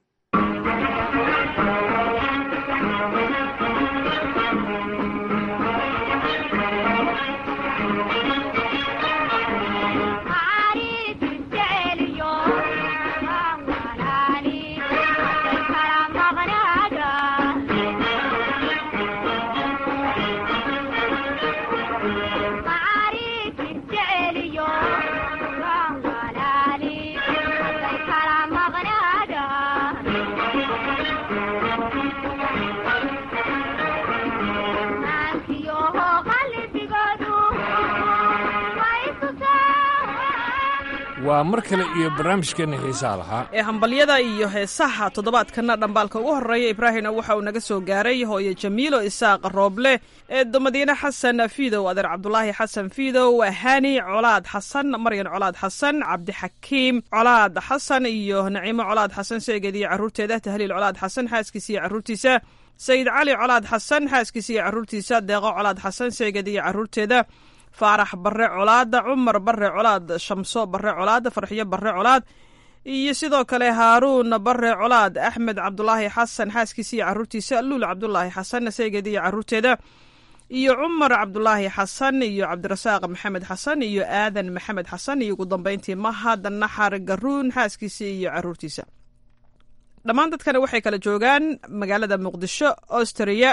Speaker 15: waa mar kale iyo barnaamijkeenna xiisaa lahaa
Speaker 16: ee hambalyada iyo heesaha toddobaadkana dhambaalka ugu horreeya ibraahimna waxa uu naga soo gaaray hooyo jamiilo isaaq rooble ee madiine xasan fiidow adeer cabdulaahi xasan fiidow hani colaad xasan maryan colaad xasan cabdixakiim colaad xasan iyo naciimo colaad xasan seegeed iyo carruurteeda tahliil colaad xasan xaaskiisa iyo carruurtiisa sayid cali colaad xasan xaaskiisa iyo carruurtiisa deeqo colaad xasan seegeed iyo carruurteeda faarax barre colaada cumar barre colaad shamso barre colaad farxiyo barre colaad iyo sidoo kale haaruun barre colaad axmed cabdulaahi xasan xaaskiisa iyo carruurtiisa luul cabdulaahi xasan seegeed iyo carruurteeda iyo cumar cabdulaahi xasan iyo cabdirasaaq maxamed xasan iyo aadan maxamed xasan iyo ugu dambeyntii mahad naxar garuun xaaskiisa iyo carruurtiisa dhammaan dadkana waxay kala joogaan magaalada muqdisho austria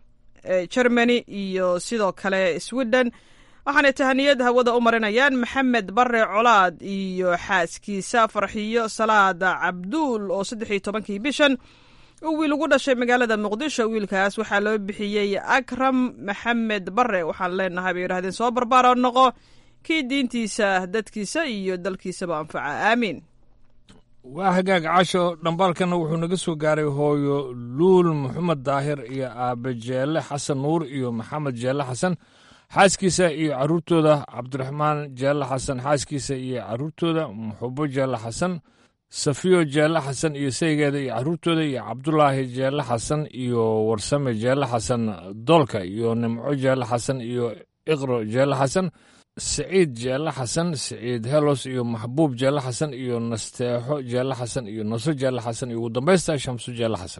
Speaker 16: germany iyo sidoo kale sweden waxaanay tahaniyad hawada u marinayaan maxamed bare colaad iyo xaaskiisa farxiyo salaada cabduul oo saddex iyo tobankii bishan uu wiil ugu dhashay magaalada muqdisho wiilkaas waxaa loo bixiyey akram maxamed bare waxaan leenahay bay yidhahdeen soo barbaaro noqo kii diintiisa dadkiisa iyo dalkiisaba anfaca aamiin
Speaker 15: waa hagaag casho dhambaalkana wuxuu naga soo gaaray hooyo luul maxamed daahir iyo aabe jeelle xasan nuur iyo maxamed jeelle xasan xaaskiisa iyo carruurtooda cabdiraxmaan jeelle xasan xaaskiisa iyo carruurtooda muxubo jeelle xasan safiyo jeelle xasan iyo saygeeda iyo carruurtooda iyo cabdulaahi jeelle xasan iyo warsame jeelle xasan doolka iyo nimco jeelle xasan iyo iqro jeelle xasan siciid jeelle xasan siciid helos iyo maxbuub jeelle xasan iyo nasteexo jeelle xasan iyo naso jeelle xasan iyo ugu dambaysta shamso jeelle xasan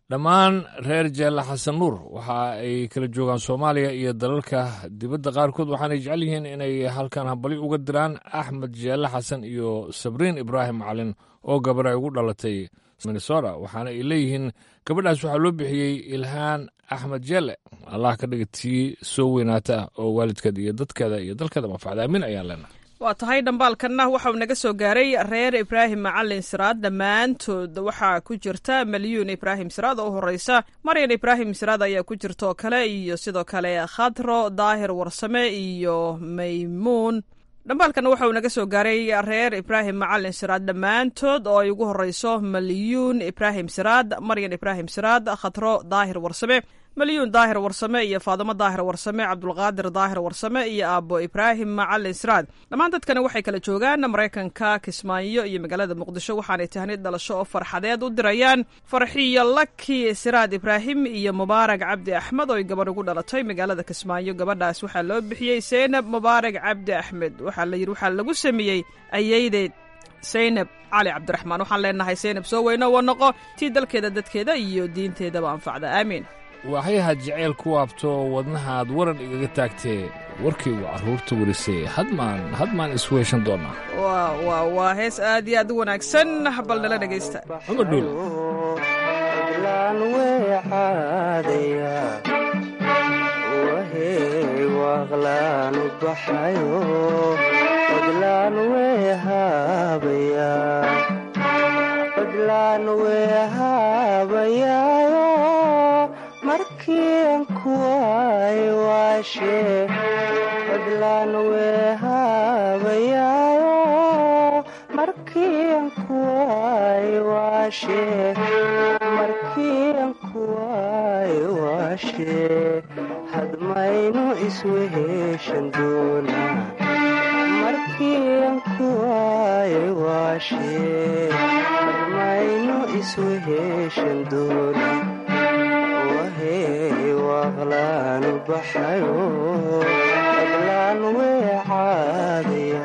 Speaker 15: dhammaan reer jeelle xasan nuur waxa ay kala joogaan soomaaliya iyo dalalka dibadda qaarkood waxaanay jecel yihiin inay halkan habali uga diraan axmed jeelle xasan iyo sabriin ibraahim macalin oo gabar ay ugu dhalatay minnesota waxaana ay leeyihiin gabadhaas waxaa loo bixiyey ilhaan axmed jeelle allah ka dhiga tii soo weynaata oo waalidkeed iyo dadkeeda iyo dalkeeda manfacda aamin ayaan leenahay
Speaker 16: waa tahay dhambaalkanna waxauu naga soo gaaray reer ibraahim macalin siraad dhammaantood waxaa ku jirta malyuun ibraahim siraad oo u horeysa maryan ibraahim siraad ayaa ku jirta oo kale iyo sidoo kale khadro daahir warsame iyo maymuun dhambaalkanna waxa uu naga soo gaaray reer ibraahim macalin siraad dhammaantood oo ay ugu horeyso malyuun ibraahim siraad maryan ibraahim siraad khadro daahir warsame malyuun daahir warsame iyo faadimo daahir warsame cabdulqaadir daahir warsame iyo aabo ibraahim macalin siraad dhammaan dadkani waxay kala joogaan maraykanka kismaayo iyo magaalada muqdisho waxaanay tahnid dhalasho oo farxadeed u dirayaan farxiyo laki siraad ibraahim iyo mubaarag cabdi axmed oo ay gabadh ugu dhalatay magaalada kismaayo gabadhaas waxaa loo bixiyey seynab mubaarag cabdi axmed waxaa la yidhi waxaa lagu sameeyey ayeydeed seynab cali cabdiraxmaan waxaan leenahay seynab soo weyno wa noqo tii dalkeeda dadkeeda iyo diinteedaba anfacda aamiin
Speaker 15: waxyahaad jaceyl ku waabto wadnahaad waran igaga taagtee warkaygu carruurta werisay hadmaan hadmaan isweeshan doonaa
Speaker 16: wa waa hees aad iyo aad u wanaagsan bal nala dhegaysta
Speaker 15: cumar dhuul
Speaker 17: markian kuway waashe fadlan wehabayaayo markian kuway waashe markian kuway waashe hadmaynu isweheshan doona markian kuway waashe hadmaynu isweheshan doona waqlaan baxayo fadlaan weecaadaya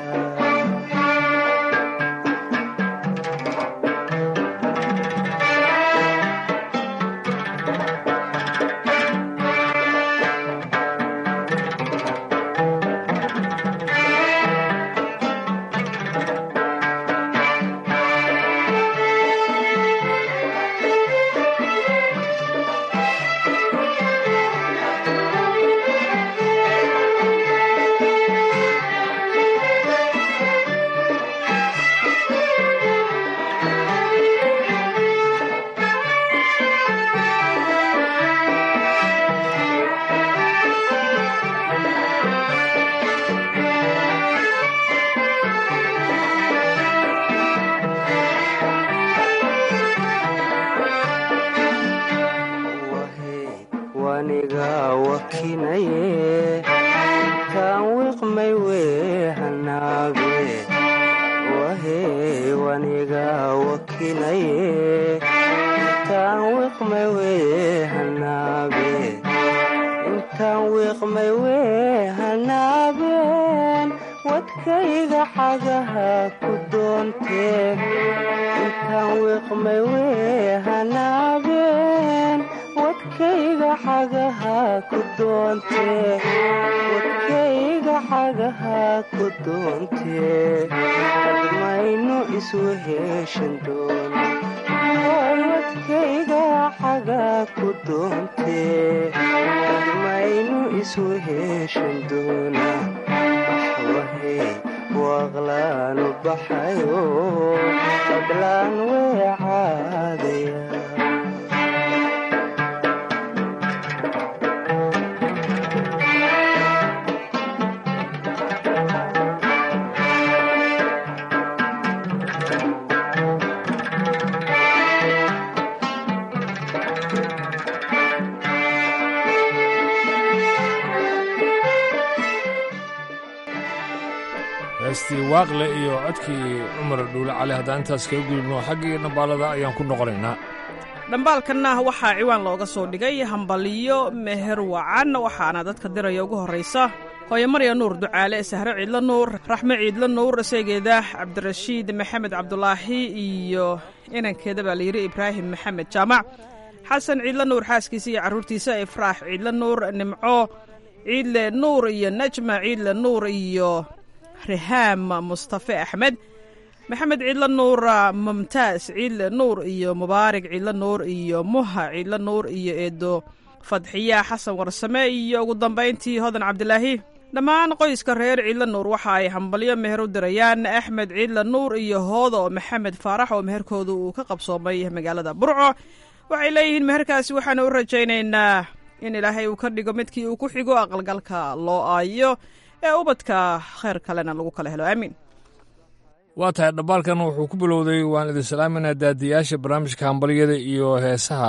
Speaker 17: waniga wakinaye intaan wiqmay wehanaabe wahe waniga wakinaye intaan wiqmay wehanaabe intaan wiqmay wehanaaben wadkayga xagaha ku doontee intaan wiqmay wehanaaben wadkayga xagaha ku doontee wadkayga xagaha ku doontee hadmaynu isweheshan doona wadkayga xaga ku doontee hadmaynu isweheshan doona waxwahe waaqlaanu baxayo fadlaan weecaadaya
Speaker 15: heestii waaqle iyo codkii cumar dhuule cali haddaan intaas kaga gudubno xaggii dhambaalada ayaan ku noqonaynaa
Speaker 16: dhambaalkanna waxaa ciwaan looga soo dhigay hambaliyo meher wacan waxaana dadka diraya ugu horraysa hooye marya nuur ducaale sahre ciidla nuur raxme ciidla nuur seegeeda cabdirashiid maxamed cabdulaahi iyo inankeeda baa layidhi ibraahim maxamed jaamac xasan ciidle nuur xaaskiisa iyo carruurtiisa ifraax ciidle nuur nimco ciidle nuur iyo najma ciidle nuur iyo rihaam mustafe axmed maxamed ciidle nuur mumtaas ciidle nuur iyo mubaarig ciidle nuur iyo muha ciidle nuur iyo eedo fadxiya xasan warsame iyo ugu dambayntii hodan cabdilaahi dhammaan qoyska reer ciidle nuur waxa ay hambalyo meher u dirayaan axmed ciidle nuur iyo hoodo maxamed faarax oo meherkooda uu ka qabsoomay magaalada burco waxay leeyihiin meherkaasi waxaana u rajaynaynaa in ilaahay uu ka dhigo midkii uu ku xigo aqalgalka loo aayo ee ubadka khayr kalena lagu kala helo aamiin
Speaker 15: waa tahay dhambaalkan wuxuu ku bilowday waan idin salaaminaa daadiyaasha barnaamijka hambalyada iyo heesaha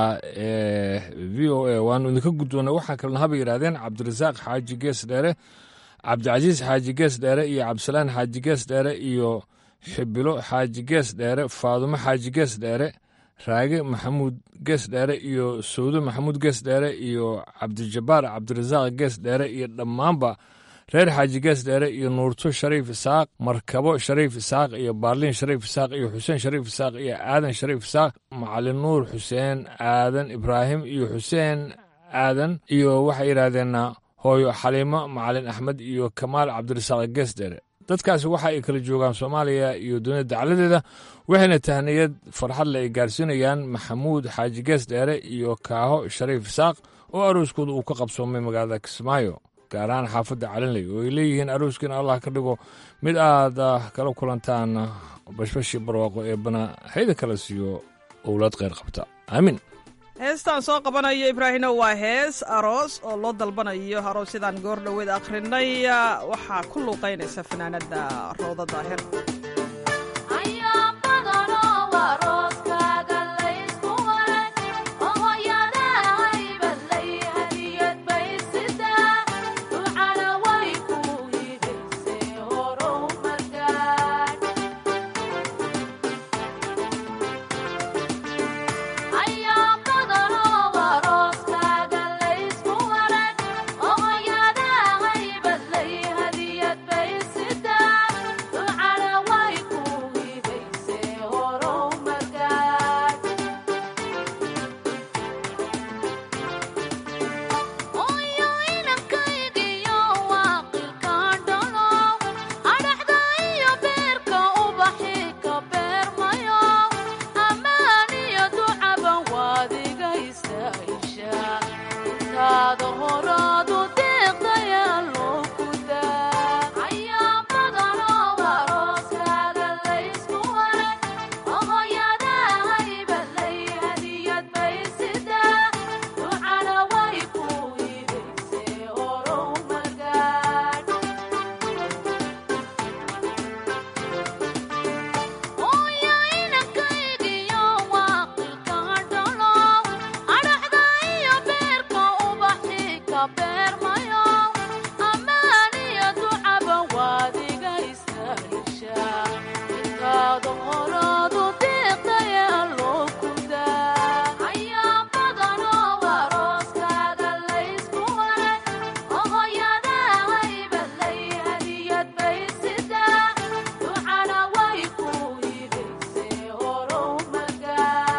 Speaker 15: ee v o a waanu idinka guddoonay waxaa kalena haba yidhahdeen cabdirasaaq xaaji gees dheere cabdicasiis xaaji gees dheere iyo cabdisalaan xaaji gees dheere iyo xibilo xaaji gees dheere faadumo xaaji gees dheere raage maxamuud gees dheere iyo sawdo maxamuud gees dheere iyo cabdijabbaar cabdirasaaq gees dheere iyo dhammaanba reer xaaji gees dheere iyo nuurto shariif isaaq markabo shariif isaaq iyo baarliin shariif isaaq iyo xuseen shariif isaaq iyo aadan shariif isaaq macalin nuur xuseen aadan ibraahim iyo xuseen aadan iyo waxay yidhaahdeen hooyo xaliimo macalin axmed iyo kamaal cabdirasaaq gees dheere dadkaasi waxa ay kala joogaan soomaaliya iyo dunida dacladeeda waxayna tahniyad farxadle ay gaarsiinayaan maxamuud xaaji gees dheere iyo kaaho shariif isaaq oo arooskooda uu ka qabsoomay magaalada kismaayo gaar ahaan xaafadda calinley oo ay leeyihiin arooskiina allah ka dhigo mid aad kala kulantaan bashbashii barwaaqo ee bana hayda kala siiyo owlaad kheyr qabta aamin
Speaker 16: heestaan soo qabanayo ibraahino waa hees aroos oo loo dalbanayo aroosyadan goor dhoweed akhrinay waxaa ku luuqaynaysa fanaanadda rooda daahir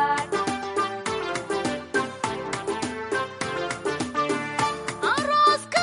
Speaker 18: Aroos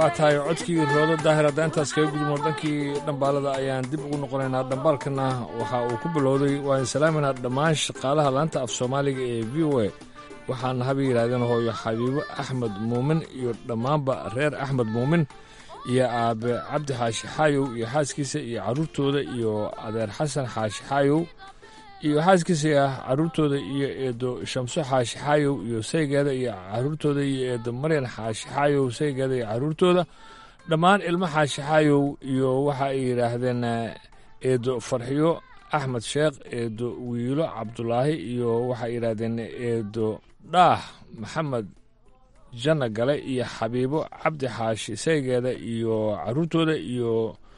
Speaker 15: waa tahay codkii roodo daahir hadda intaas kaga gudubno dhankii dhambaalada ayaan dib ugu noqonaynaa dhambaalkana waxa uu ku bilowday waan salaaminaa dhammaan shaqaalaha laanta af soomaaliga ee v o a waxaana haba yidhahdeen hooyo xabiibo axmed muumin iyo dhammaanba reer axmed muumin iyo aabe cabdi xaashi xaayow iyo xaaskiisa iyo carruurtooda iyo adeer xasan xaashi xaayow iyo xaaskiisa ah carruurtooda iyo eedo shamso xaashi xaayow iyo saygeeda iyo carruurtooda iyo eedo maryan xaashi xaayow saygeeda iyo carruurtooda dhammaan ilmo xaashi xaayow iyo waxa ay yidhaahdeen eedo farxiyo axmed sheekh eedo wiilo cabdulaahi iyo waxay yidhaahdeen eedo dhaah maxamed janna gale iyo xabiibo cabdi xaashi saygeeda iyo carruurtooda iyo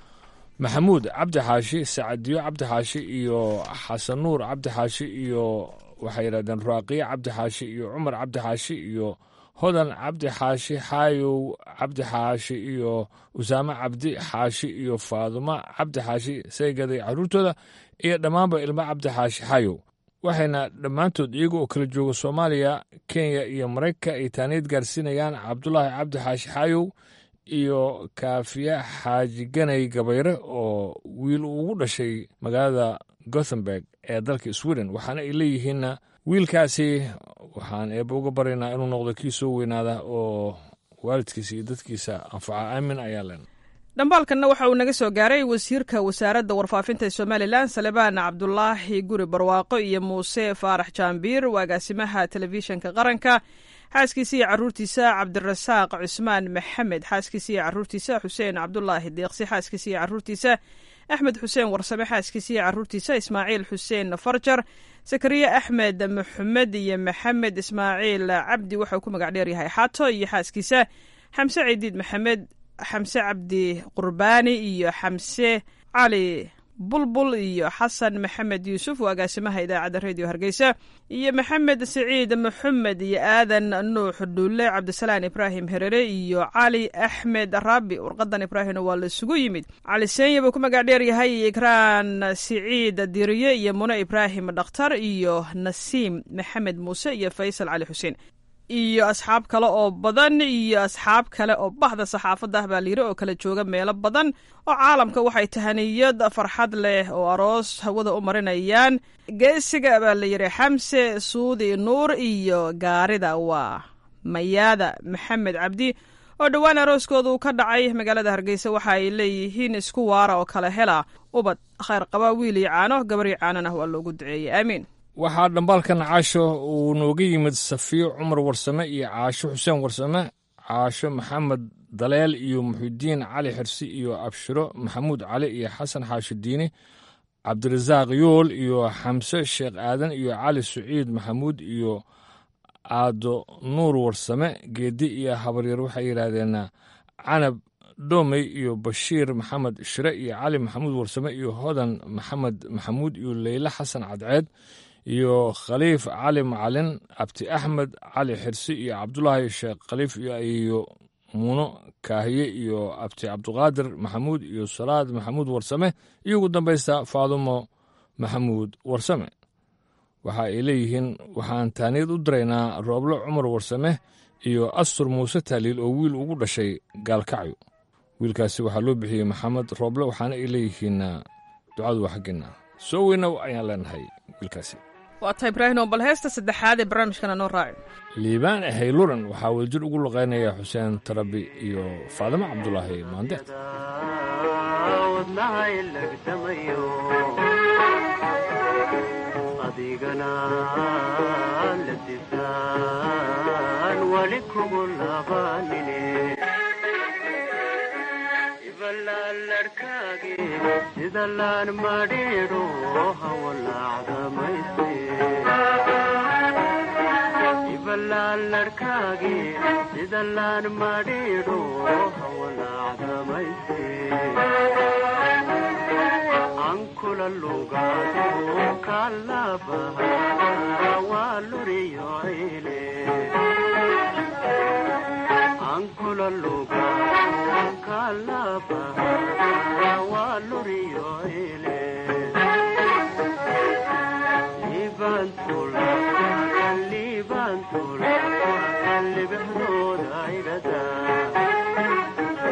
Speaker 15: maxamuud cabdi xaashi sacadiyo cabdi xaashi iyo xasan nuur cabdi xaashi iyo waxay yidhahdeen raaqiye cabdi xaashi iyo cumar cabdi xaashi iyo hodan cabdi xaashi xaayow cabdi xaashi iyo usaame cabdi xaashi iyo faadumo cabdi xaashi saygeeda iyo carruurtooda iyo dhammaanba ilmo cabdi xaashi xaayow waxayna dhammaantood iyaga oo kala jooga soomaaliya kenya iyo maraykanka ay taaniid gaarsiinayaan cabdulaahi cabdi xaashi xaayow iyo kaafiya xaaji ganay gabayre oo wiil ugu dhashay magaalada gothenburg ee dalka sweden waxaana ay leeyihiinna wiilkaasi waxaan eebba uga baryaynaa inuu noqdo kii soo weynaada oo waalidkiisa iyo dadkiisa anfaca aamin ayaa len
Speaker 16: dhambaalkanna waxa uu naga soo gaaray wasiirka wasaaradda warfaafinta ee somalilan salebaan cabdulaahi guri barwaaqo iyo muuse faarax jaambiir agaasimaha telefishinka qaranka xaaskiisa iyo caruurtiisa cabdirasaaq cusmaan maxamed xaaskiisa iyo caruurtiisa xuseen cabdulaahi deeqsi xaaskiisa iyo caruurtiisa axmed xuseen warsame xaaskiisa iyo caruurtiisa ismaaciil xuseen farjar sakariye axmed maxamed iyo maxamed ismaaciil cabdi waxauu ku magac dheer yahay xaato iyo xaaskiisa xamse ciidiid maxamed xamse cabdi qurbaani iyo xamse cali bulbul iyo xasan maxamed yuusuf oo agaasimaha idaacadda redio hargeysa iyo maxamed siciid maxamed iyo aadan nuux dhulle cabdisalaan ibraahim herere iyo cali axmed raabi warqadan ibraahimna waa la isugu yimid cali seenya buu ku magac dheer yahay ikraan siciid diriye iyo mune ibraahim dhakhtar iyo nasiim maxamed muuse iyo faysal cali xuseen iyo asxaab kale oo badan iyo asxaab kale oo bahda saxaafadda ah baa layiri oo kala jooga meelo badan oo caalamka waxay tahaniyad farxad leh oo aroos hawada u marinayaan geesiga baa layidhi xamse suudi nuur iyo gaarida waa mayaada maxamed cabdi oo dhowaan arooskooda uu ka dhacay magaalada hargeysa waxa ay leeyihiin isku waara oo kala hela ubad khayr qaba wiil iyo caano gabar iyo caanona waa loogu duceeyey aamiin
Speaker 15: waxaa dhambaalkan caasho uu nooga yimid safiyo cumar warsame iyo caasho xuseen warsame caasho maxamed daleel iyo muxidiin cali xirsi iyo abshiro maxamuud cali iyo xasan xaashi diini cabdirasaaq yool iyo xamse sheekh aadan iyo cali saciid maxamuud iyo aado nuur warsame geedi iyo habaryar waxay yidhaahdeen canab dhoomey iyo bashiir maxamed shire iyo cali maxamuud warsame iyo hodan maxamed maxamuud iyo leyle xasan cadceed iyo khaliif cali macalin abti axmed cali xirsi iyo cabdulaahi sheekh khaliif iyo muuno kaahiye iyo abti cabduqaadir maxamuud iyo salaad maxamuud warsame iyo ugu dambaysta faadumo maxamuud warsame waxa ay leeyihiin waxaan taaniyad u diraynaa rooblo cumar warsame iyo astur muuse taaliil oo wiil ugu dhashay gaalkacyo wiilkaasi waxaa loo bixiyey maxamed rooble waxaana ay leeyihiin ducadu waa xaggeena soo weynow ayaan leenahay wiilkaasi
Speaker 16: waa tahay ibraahimo bal heesta saddexaad ee barnaamijkana noo raaci
Speaker 15: liibaan hayluran waxaa wadajir ugu luqaynaya xuseen tarabi iyo faadimo cabdulaahi maandeed
Speaker 17: adigana ladisaan wali kugu labanine ibalaalarkaagi sida laan madhiidho hawalaacdamayse ibalaalarkaagi sida laan madhiidho hawalaacdamayse ankula lugaado kalabaha waa luriyoile ankula lugaado kalabaha waa luriyoile libantula libantula libexdooda igada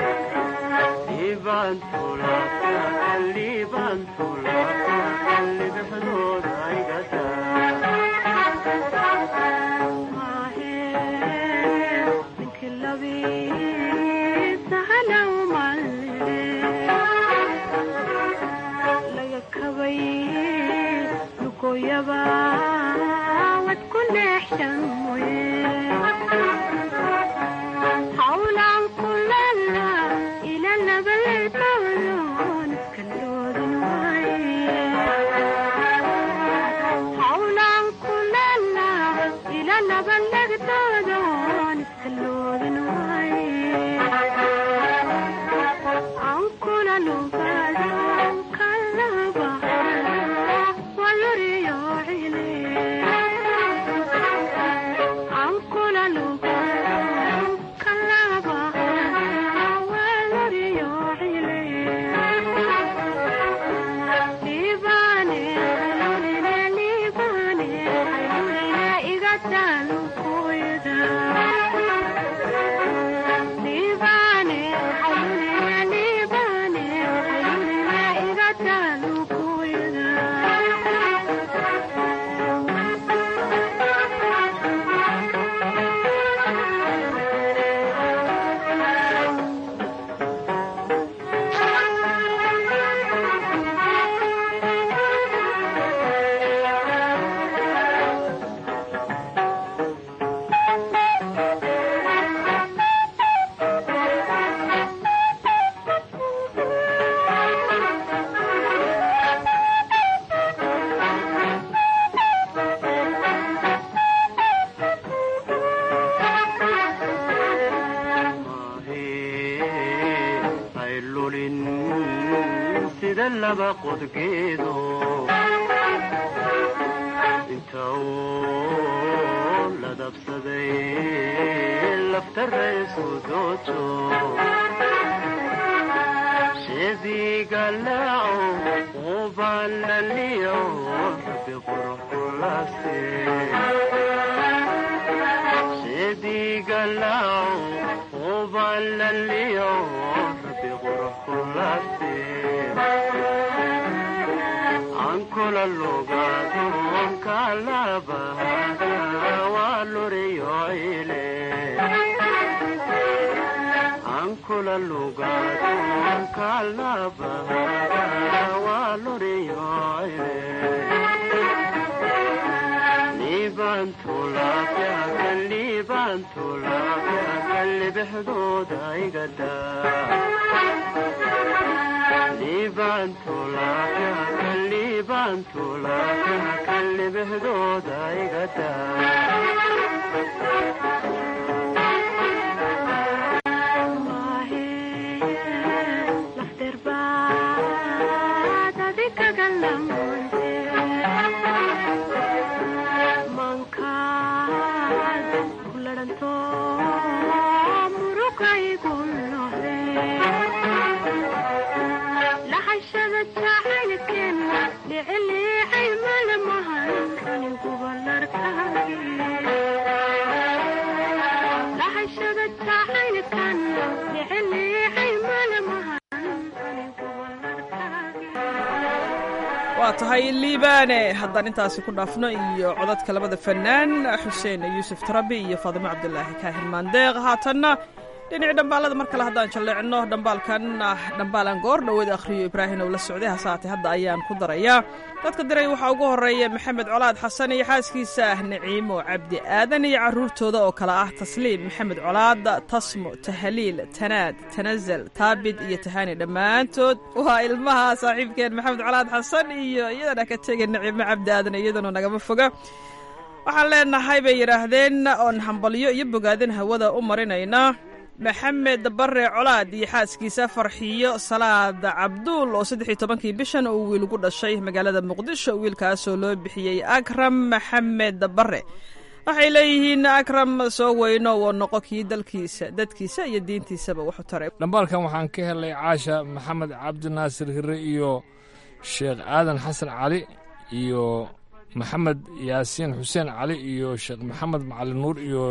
Speaker 16: waa tahay liibaane haddaan intaasi ku dhaafno iyo codadka labada fanaan xuseen yuusuf tarabi iyo faadimo cabdulaahi kaahir maandeeq haatanna dhinaci dhambaalada mar kale haddaan jalleecno dhambaalkan dhambaalan goor dhoweed akhriyo ibraahim oo la socday hasaate hadda ayaan ku darayaa dadka diray waxaa ugu horeeya maxamed colaad xasan iyo xaaskiisa naciimo cabdi aadan iyo caruurtooda oo kale ah tasliim maxamed colaad tasmo tahaliil tanaad tanazal taabid iyo tahani dhammaantood waa ilmaha saaxiibkeen maxamed colaad xasan iyo iyadana ka tegay naciimo cabdi aadan iyaduna nagama foga waxaan leenahay bay yidhaahdeen oon hambalyo iyo bogaadin hawada u marinayna maxamed bare colaad iyo xaaskiisa farxiyo salaad cabduul oo saddex iyo tobankii bishan uu wiil ugu dhashay magaalada muqdisho wiilkaasoo loo bixiyey akram maxamed bare waxay leeyihiin akram soo weyno woo noqo kii dalkiisa dadkiisa iyo diintiisaba wuxu taray
Speaker 15: dhambaalkan waxaan ka helay caasha maxamed cabdinaasir hire iyo sheekh aadan xasan cali iyo maxamed yaasiin xuseen cali iyo sheekh maxamed macalin nuur iyo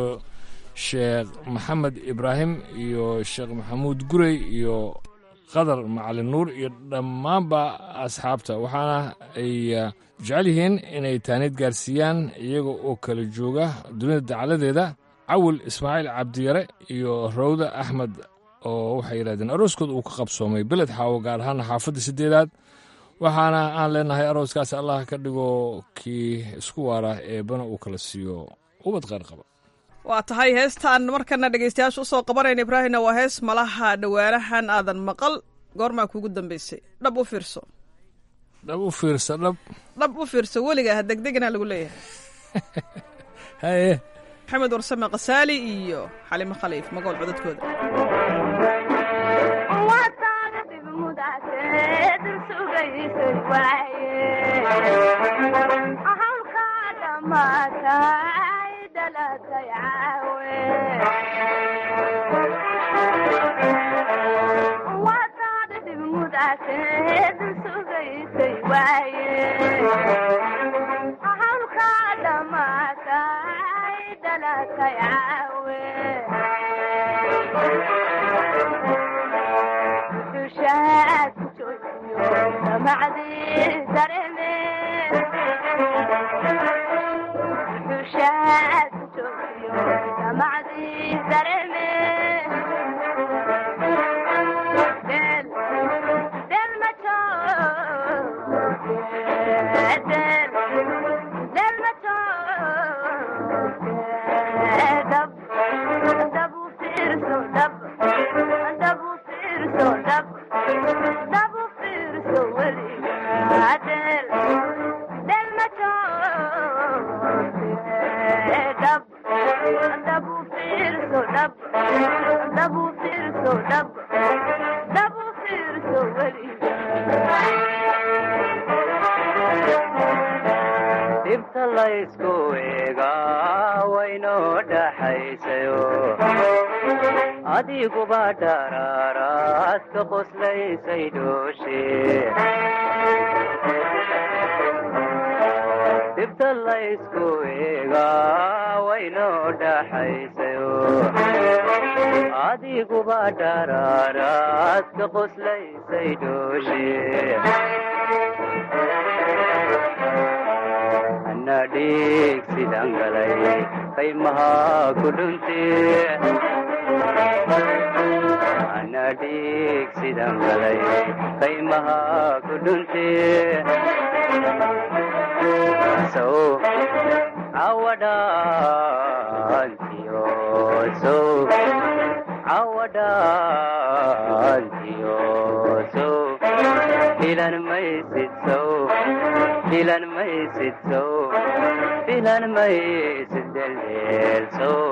Speaker 15: sheekh maxamed ibraahim iyo sheekh maxamuud gurey iyo qadar macalin nuur iyo dhammaanba asxaabta waxaana ay jecel yihiin inay taaniid gaarsiiyaan iyaga oo kala jooga dunida dacaladeeda cawil ismaaciil cabdiyare iyo rawda axmed oo waxay yidhahdeen arooskooda uu ka qabsoomay beled xaawo gaar ahaan xaafadda siddeedaad waxaana aan leenahay arooskaasi allah ka dhigo kii isku waara eebbana uu kala siiyo ubad qayr qaba
Speaker 16: waa tahay heestaan markana dhegeystayaasha usoo qabanayna ibraahimna waa hees malaha dhowaanahan aadan maqal goormaa kuugu dambeysay dhab u fiirso
Speaker 15: dhab u fiirsa dhab
Speaker 16: dhab u fiirso weliga ha degdegana lagu leeyahay
Speaker 15: haye
Speaker 16: maxamed warsame kasaali iyo xalimo khaliif magool codadkooda
Speaker 17: dhibta laysku eegaa waynoo dhaxaysayo adiguba dharaaraad ka qoslaysay dhooshe dhibta laysku eegaa waynoo dhaxaysayo adiguba dharaaraad ka qoslaysay dhooshe anadhiig sidaan galay qaymaha ku dhunte anadhiig sidaan galay qaymaha ku dhunte sow cawadhaantiyo sow cawadhaantiyo sow filan maysid sow filan maysid sow filan maysid deldeel sow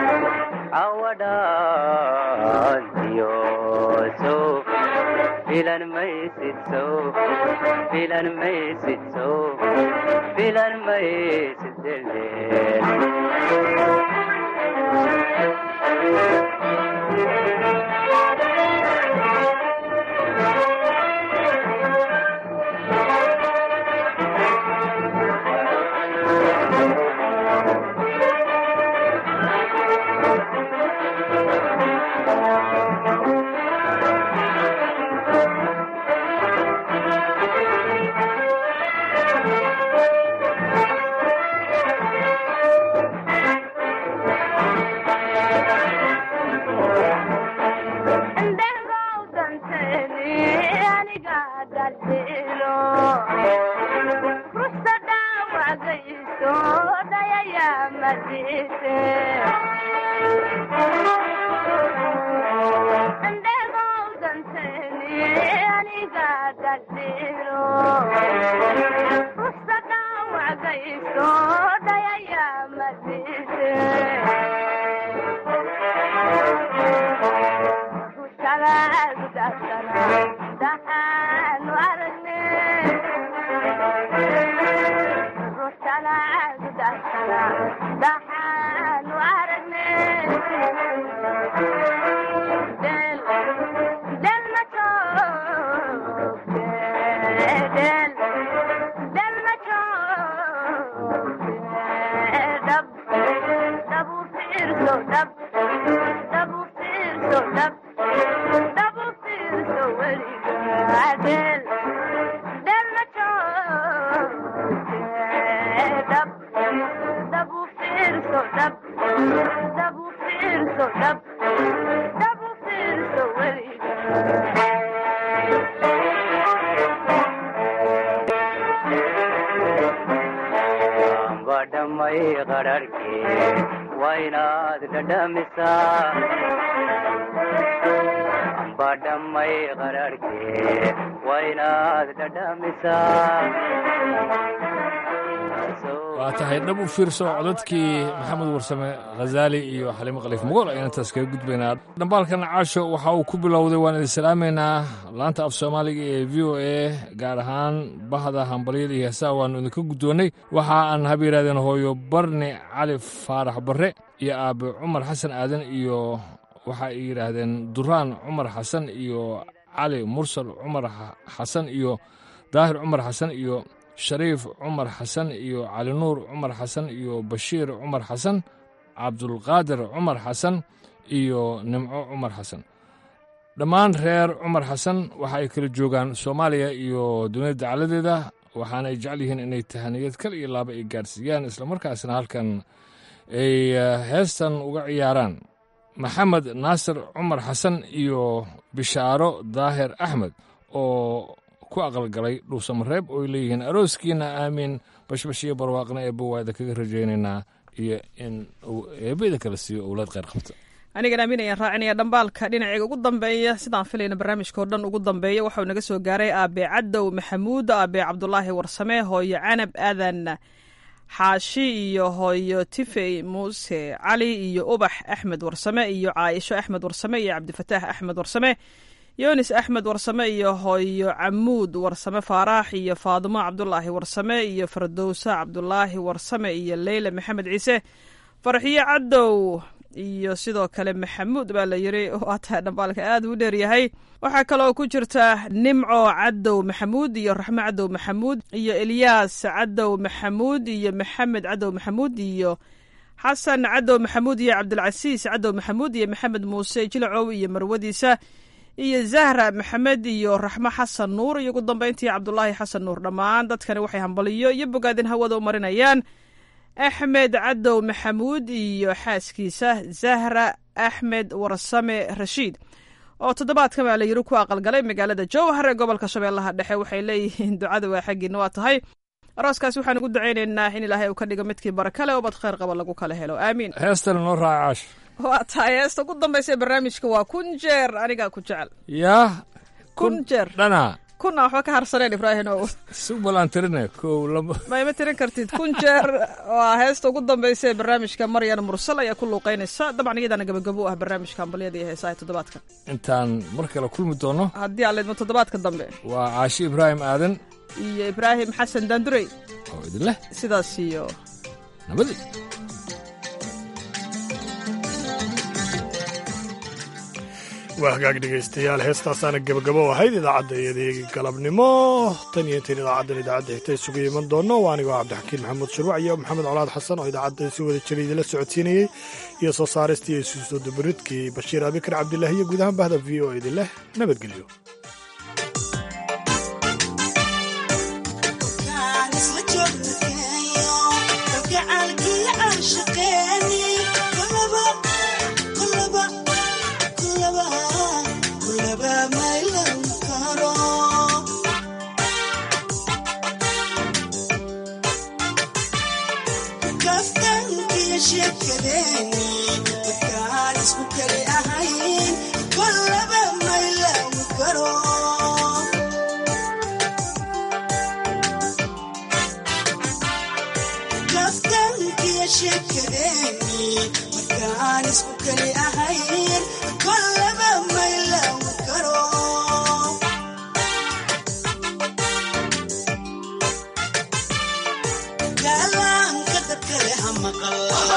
Speaker 17: cawadhaantiyo sow filan maysid sow filan maysid sow filan maysid deldeel qadharhkee waa inaad dhadhamisaa amba dhammay qadharhkee waa inaad dhadhamisaa
Speaker 15: waa tahay dhab u fiirso codadkii maxamed warsame khazaali iyo xaliimo khaliif mugool ayaan intaas kaga gudbaynaa dhambaalkan caasho waxa uu ku bilowday waan idin salaamaynaa laanta af soomaaliga ee v o a gaar ahaan bahda hambalyada iyo heesaha waannu idinka guddoonnay waxa aan haba yidhahdeen hooyo barni cali faarax barre iyo aabe cumar xasan aadan iyo waxa ay yidhaahdeen duraan cumar xasan iyo cali mursal cumar xasan iyo daahir cumar xasan iyo shariif cumar xasan iyo cali nuur cumar xasan iyo bashiir cumar xasan cabdulqaadir cumar xasan iyo nimco cumar xasan dhammaan reer cumar xasan waxa ay kala joogaan soomaaliya iyo dunida dacaladeeda waxaana ay jecel yihiin inay tahaniyad kal iyo laaba ay gaarsiiyaan islamarkaasna halkan ay heestan uga ciyaaraan maxamed naasir cumar xasan iyo bishaaro daahir axmed oo ku aqalgalay dhuusamareeb ooy leeyihiin arooskiina aamiin bashbash iyo barwaaqna eebba waada kaga rajaynaynaa iyo in uu eebada kala siiyo owlaad kheyr qabta
Speaker 16: anigan aamin ayaan raacinaya dhambaalka dhinaceega ugu dambeeya sidaan filayna barnaamijka oo dhan ugu dambeeya waxau naga soo gaaray aabe cadow maxamuud aabe cabdulaahi warsame hooyo canab aadan xaashi iyo hooyo tifey muuse cali iyo ubax axmed warsame iyo caaisho axmed warsame iyo cabdifataax axmed warsame yunis axmed warsame iyo hooyo camuud warsame faaraax iyo faadimo cabdulaahi warsame iyo fardowsa cabdulaahi warsame iyo leyla maxamed ciise farxiyo cadow iyo sidoo kale maxamuud baa la yiri waa tahay dhambaalka aad u dheeryahay waxaa kaloo ku jirta nimco cadow maxamuud iyo raxmo cadow maxamuud iyo elyaas cadow maxamuud iyo maxamed cadow maxamuud iyo xasan cadow maxamuud iyo cabdilcasiis cadow maxamuud iyo maxamed muuse jilacow iyo marwadiisa iyo zahra maxamed iyo raxmo xasan nuur iyo ugu dambeyntii cabdulaahi xasan nuur dhammaan dadkani waxay hambaliyo iyo bogaadin hawada u marinayaan axmed cadow maxamuud iyo xaaskiisa zahra axmed warsame rashiid oo toddobaadkan baa la yiri ku aqalgalay magaalada jowhar ee gobolka shabeellaha dhexe waxay leeyihiin ducada waa xaggiina waa tahay arooskaasi waxaan ugu ducaynaynaa in ilaahay uu ka dhigo midkii barakale oo bad kheyr qaba lagu kala helo aamiin
Speaker 15: heestana noo raaca caash
Speaker 16: waa tahay heesta ugu dambaysa ee barnaamijka waa kun jeer anigaa ku jecel
Speaker 15: yaa
Speaker 16: kun jeer
Speaker 15: dhanaa
Speaker 16: kuna waxba ka harsaneen ibraahim ow
Speaker 15: subalaan tirine kow labo
Speaker 16: ma ima tirin kartid kun jeer waa heesta ugu dambaysa ee barnaamijka maryan mursal ayaa ku luuqeynaysa dabcan iyadaana gabagabo u ah barnaamijka hambalyada iyo heesaha toddobaadka
Speaker 15: intaan mar kale kulmi doono
Speaker 16: haddii aan leedmo toddobaadka dambe
Speaker 15: waa caashi ibraahim aadan
Speaker 16: iyo ibraahim xasan daandurey
Speaker 15: oo idin leh
Speaker 16: sidaas iyo
Speaker 15: nabadii
Speaker 2: waa hagaag dhegaystayaal heestaasaana gebagabo ahayd idaacadda iyadii galabnimo tan iyo intayn idaacaddan idaacadda xigta isugu iman doonno waa anigoo cabdixakiin maxamuud shirwac iyo maxamed colaad xasan oo idaacadda si wada jira idinla socodsiinayey iyo soo saaristii iyo isu soo dabaridkii bashiir abikar cabdilaahi iyo guud ahaan bahda v o idin leh nabadgelyo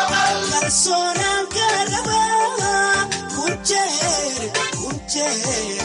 Speaker 18: Sonar garaba, kuncher, kuncher.